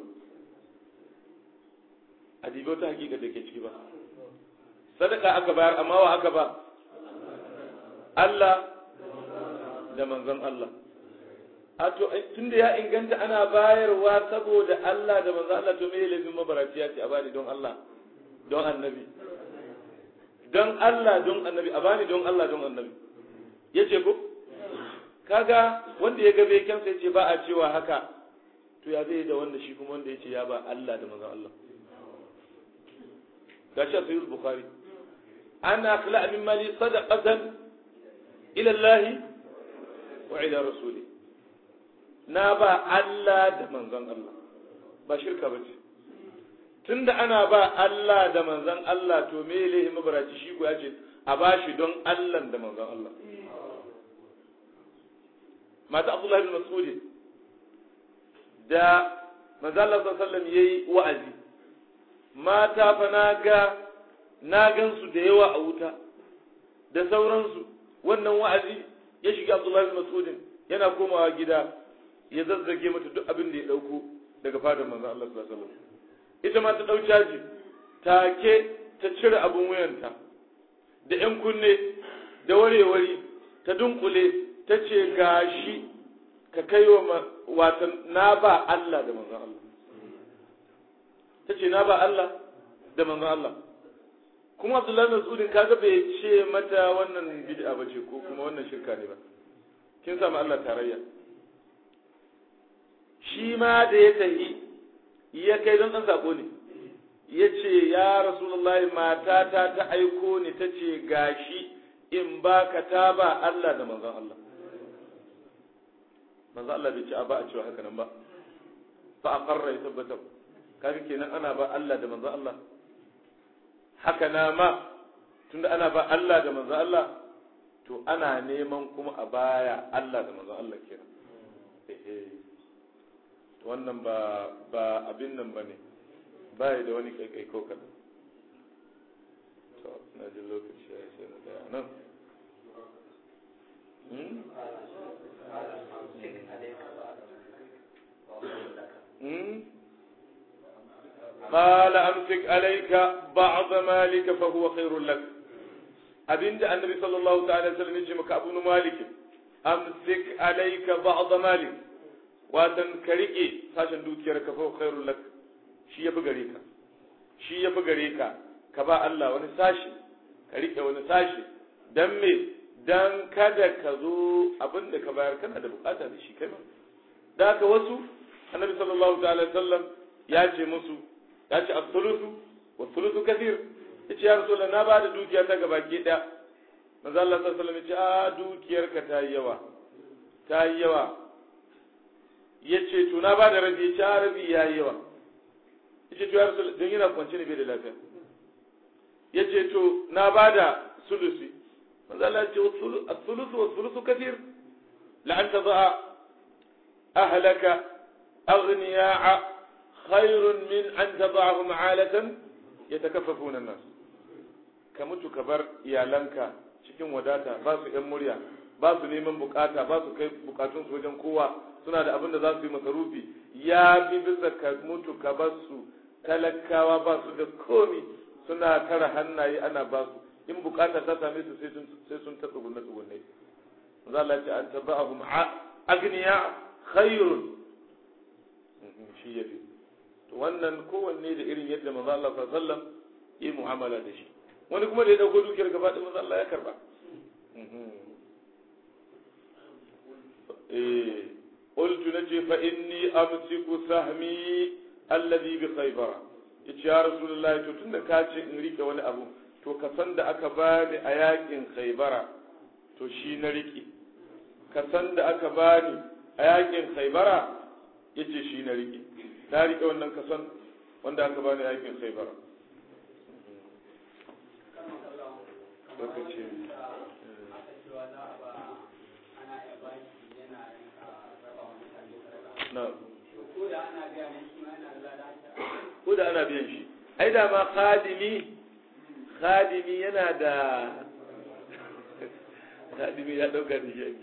adibi wata hakika da ke ciki ba sadaka aka bayar amma wa aka ba Allah da manzon Allah a to tunda ya inganta ana bayarwa saboda Allah da manzo Allah to me laifin mabarati ya ce a bani don Allah don annabi don Allah don annabi a bani don Allah don annabi yace ko kaga wanda ya ga beken sai ce ba a cewa haka to ya zai da wanda shi kuma wanda yace ya ba Allah da manzo Allah gashi a sahih bukhari ana khla min mali sadaqatan ila Allah wa ila rasulih na ba Allah da manzon Allah ba shirka ba ce tunda ana ba Allah da manzon Allah to me lehi mabaraci shi ko ya ce a ba shi don Allah da manzon Allah mata Abdullah bin Mas'ud da manzon Allah sallallahu alaihi wasallam yayi wa'azi mata fa na ga na gansu da yawa a wuta da sauransu wannan wa'azi ya shiga Abdullah bin Mas'ud yana komawa gida ya zazzage mata duk abin da ya dauko daga fadar manzon Allah sallallahu alaihi wasallam ita ma ta dau caji take ta cire abun wuyanta da yan kunne da warewari ta dunkule ta ce gashi ka kai wa watan na ba Allah da manzon Allah ta ce na ba Allah da manzon Allah kuma Abdullahi Mas'udin kaga bai ce mata wannan bid'a bace ko kuma wannan shirka ne ba kin samu Allah tarayya shi ma da ya tahi ya kai don ɗan sako ne ya ce ya rasulullahi matata ta aiko ni ta ce gashi in ba ka ta ba Allah da manzon Allah manzon Allah bai ce a ba a cewa haka nan ba fa a ƙarra ya tabbatar kaga kenan ana ba Allah da manzon Allah haka na ma tunda ana ba Allah da manzon Allah to ana neman kuma a baya Allah da manzon Allah kenan wannan ba ba abin nan ba ne ba da wani kaikai ko kaɗan da lokaci ya sai na tsaya nan قال أمسك عليك بعض مالك فهو خير لك أبنت النبي صلى الله تعالى وسلم يجمك أبو مالك أمسك عليك بعض مالك وتنكرك ساشن دوكيرك فهو خير لك شي يبغريك شي يبغريك كبا الله wani sashi ka rike wani sashi dan me dan kada ka zo abin da ka bayar kana da bukata da shi kai ba da haka wasu annabi sallallahu ta'ala sallam ya ce musu ya ce as-sulusu wa sulusu kathir yace ya rasulullah na bada dukiya ta gaba ki daya manzo Allah sallallahu alaihi wasallam yace a dukiyar ka ta yi yawa ta yi yawa yace to na bada rabi yace a rabi ya yi yawa yace to ya rasulullah don yana kwance ne bai da lafiya yace to na bada sulusi manzo Allah yace as-sulusu wa sulusu kathir la an tadha ahlaka aghniya'a خير من أن تضعهم عالة يتكففون الناس كمتو كبر iyalanka cikin wadata ba su ‘yan murya ba su neman bukata ba su kai bukatun su wajen kowa suna da abin da za su yi masarufi ya fi bisa ka mutu ka ba su talakawa ba su da komi suna tara hannaye ana ba su in bukata ta same su sai sun ta tsugunne tsugunne za Allah ce an tabba'ahum agniya khairun shi yafi to wannan kowanne da irin yadda manzo Allah sallallahu alaihi wasallam yi mu'amala da shi wani kuma da ya dauko dukiyar gaba da manzo Allah ya karba eh qultu nace fa inni amsiku sahmi alladhi bi khaybar yace ya rasulullahi to tunda ka ce in rike wani abu to ka san da aka bani a yakin khaybara to shi na rike ka san da aka bani a yakin khaybara yace shi na rike na rike wannan kason wanda aka bani aikin sai bara ko da ana biyan shi ai da ma khadimi khadimi yana da khadimi ya dauka da shi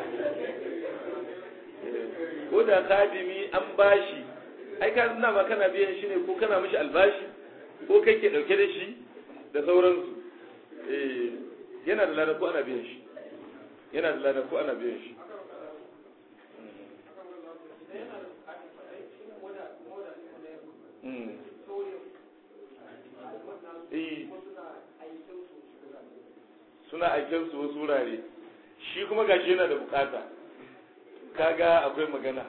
ko da khadimi an bashi ai ka na ba kana biyan shi ne ko kana mishi albashi ko kai ke dauke da shi da sauransu eh yana da lada ko ana biyan shi yana da lada ko ana biyan shi suna aikin su wasu wurare shi kuma gashi yana da bukata kaga akwai magana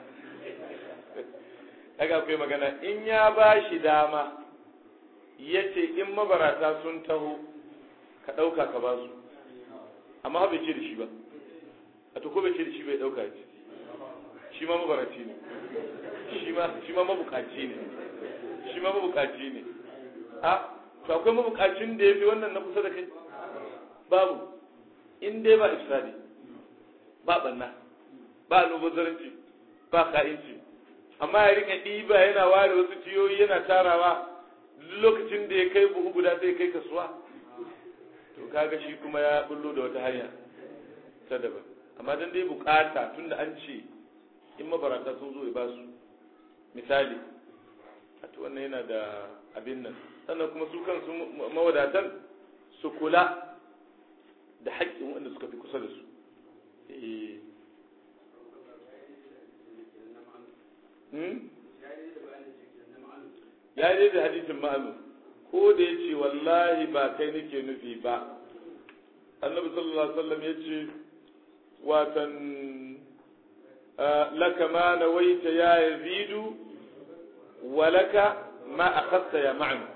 kaga akwai magana in ya ba shi dama ya ce in mabarata sun taho ka ɗauka ka ba su amma bai ce da shi ba a to ko bai ce da shi bai ɗauka ce shi ma mabaraci ne shi ma mabukaci ne shi ma mabukaci ne a to akwai mabukacin da ya fi wannan na kusa da kai babu in dai ba ifsadi ba banna ba almubazzaranci ba ka'inci amma ya rika ɗiba yana ware wasu ciyoyi yana tarawa lokacin da ya kai buhu guda sai kai kasuwa to kaga shi kuma ya bullo da wata hanya ta daban amma dan dai bukata tunda an ce in mabarata sun zo ya ba su misali a to wannan yana da abin nan sannan kuma su kansu mawadatan su kula da haƙƙin wanda suka fi kusa da su ya yi da hadisin ma'alu ko da ya ce wallahi ba kai nake nufi ba annabi sallallahu alaihi wasallam ya ce watan laka ma nawaita ya yazidu wa laka ma akhadta ya ma'an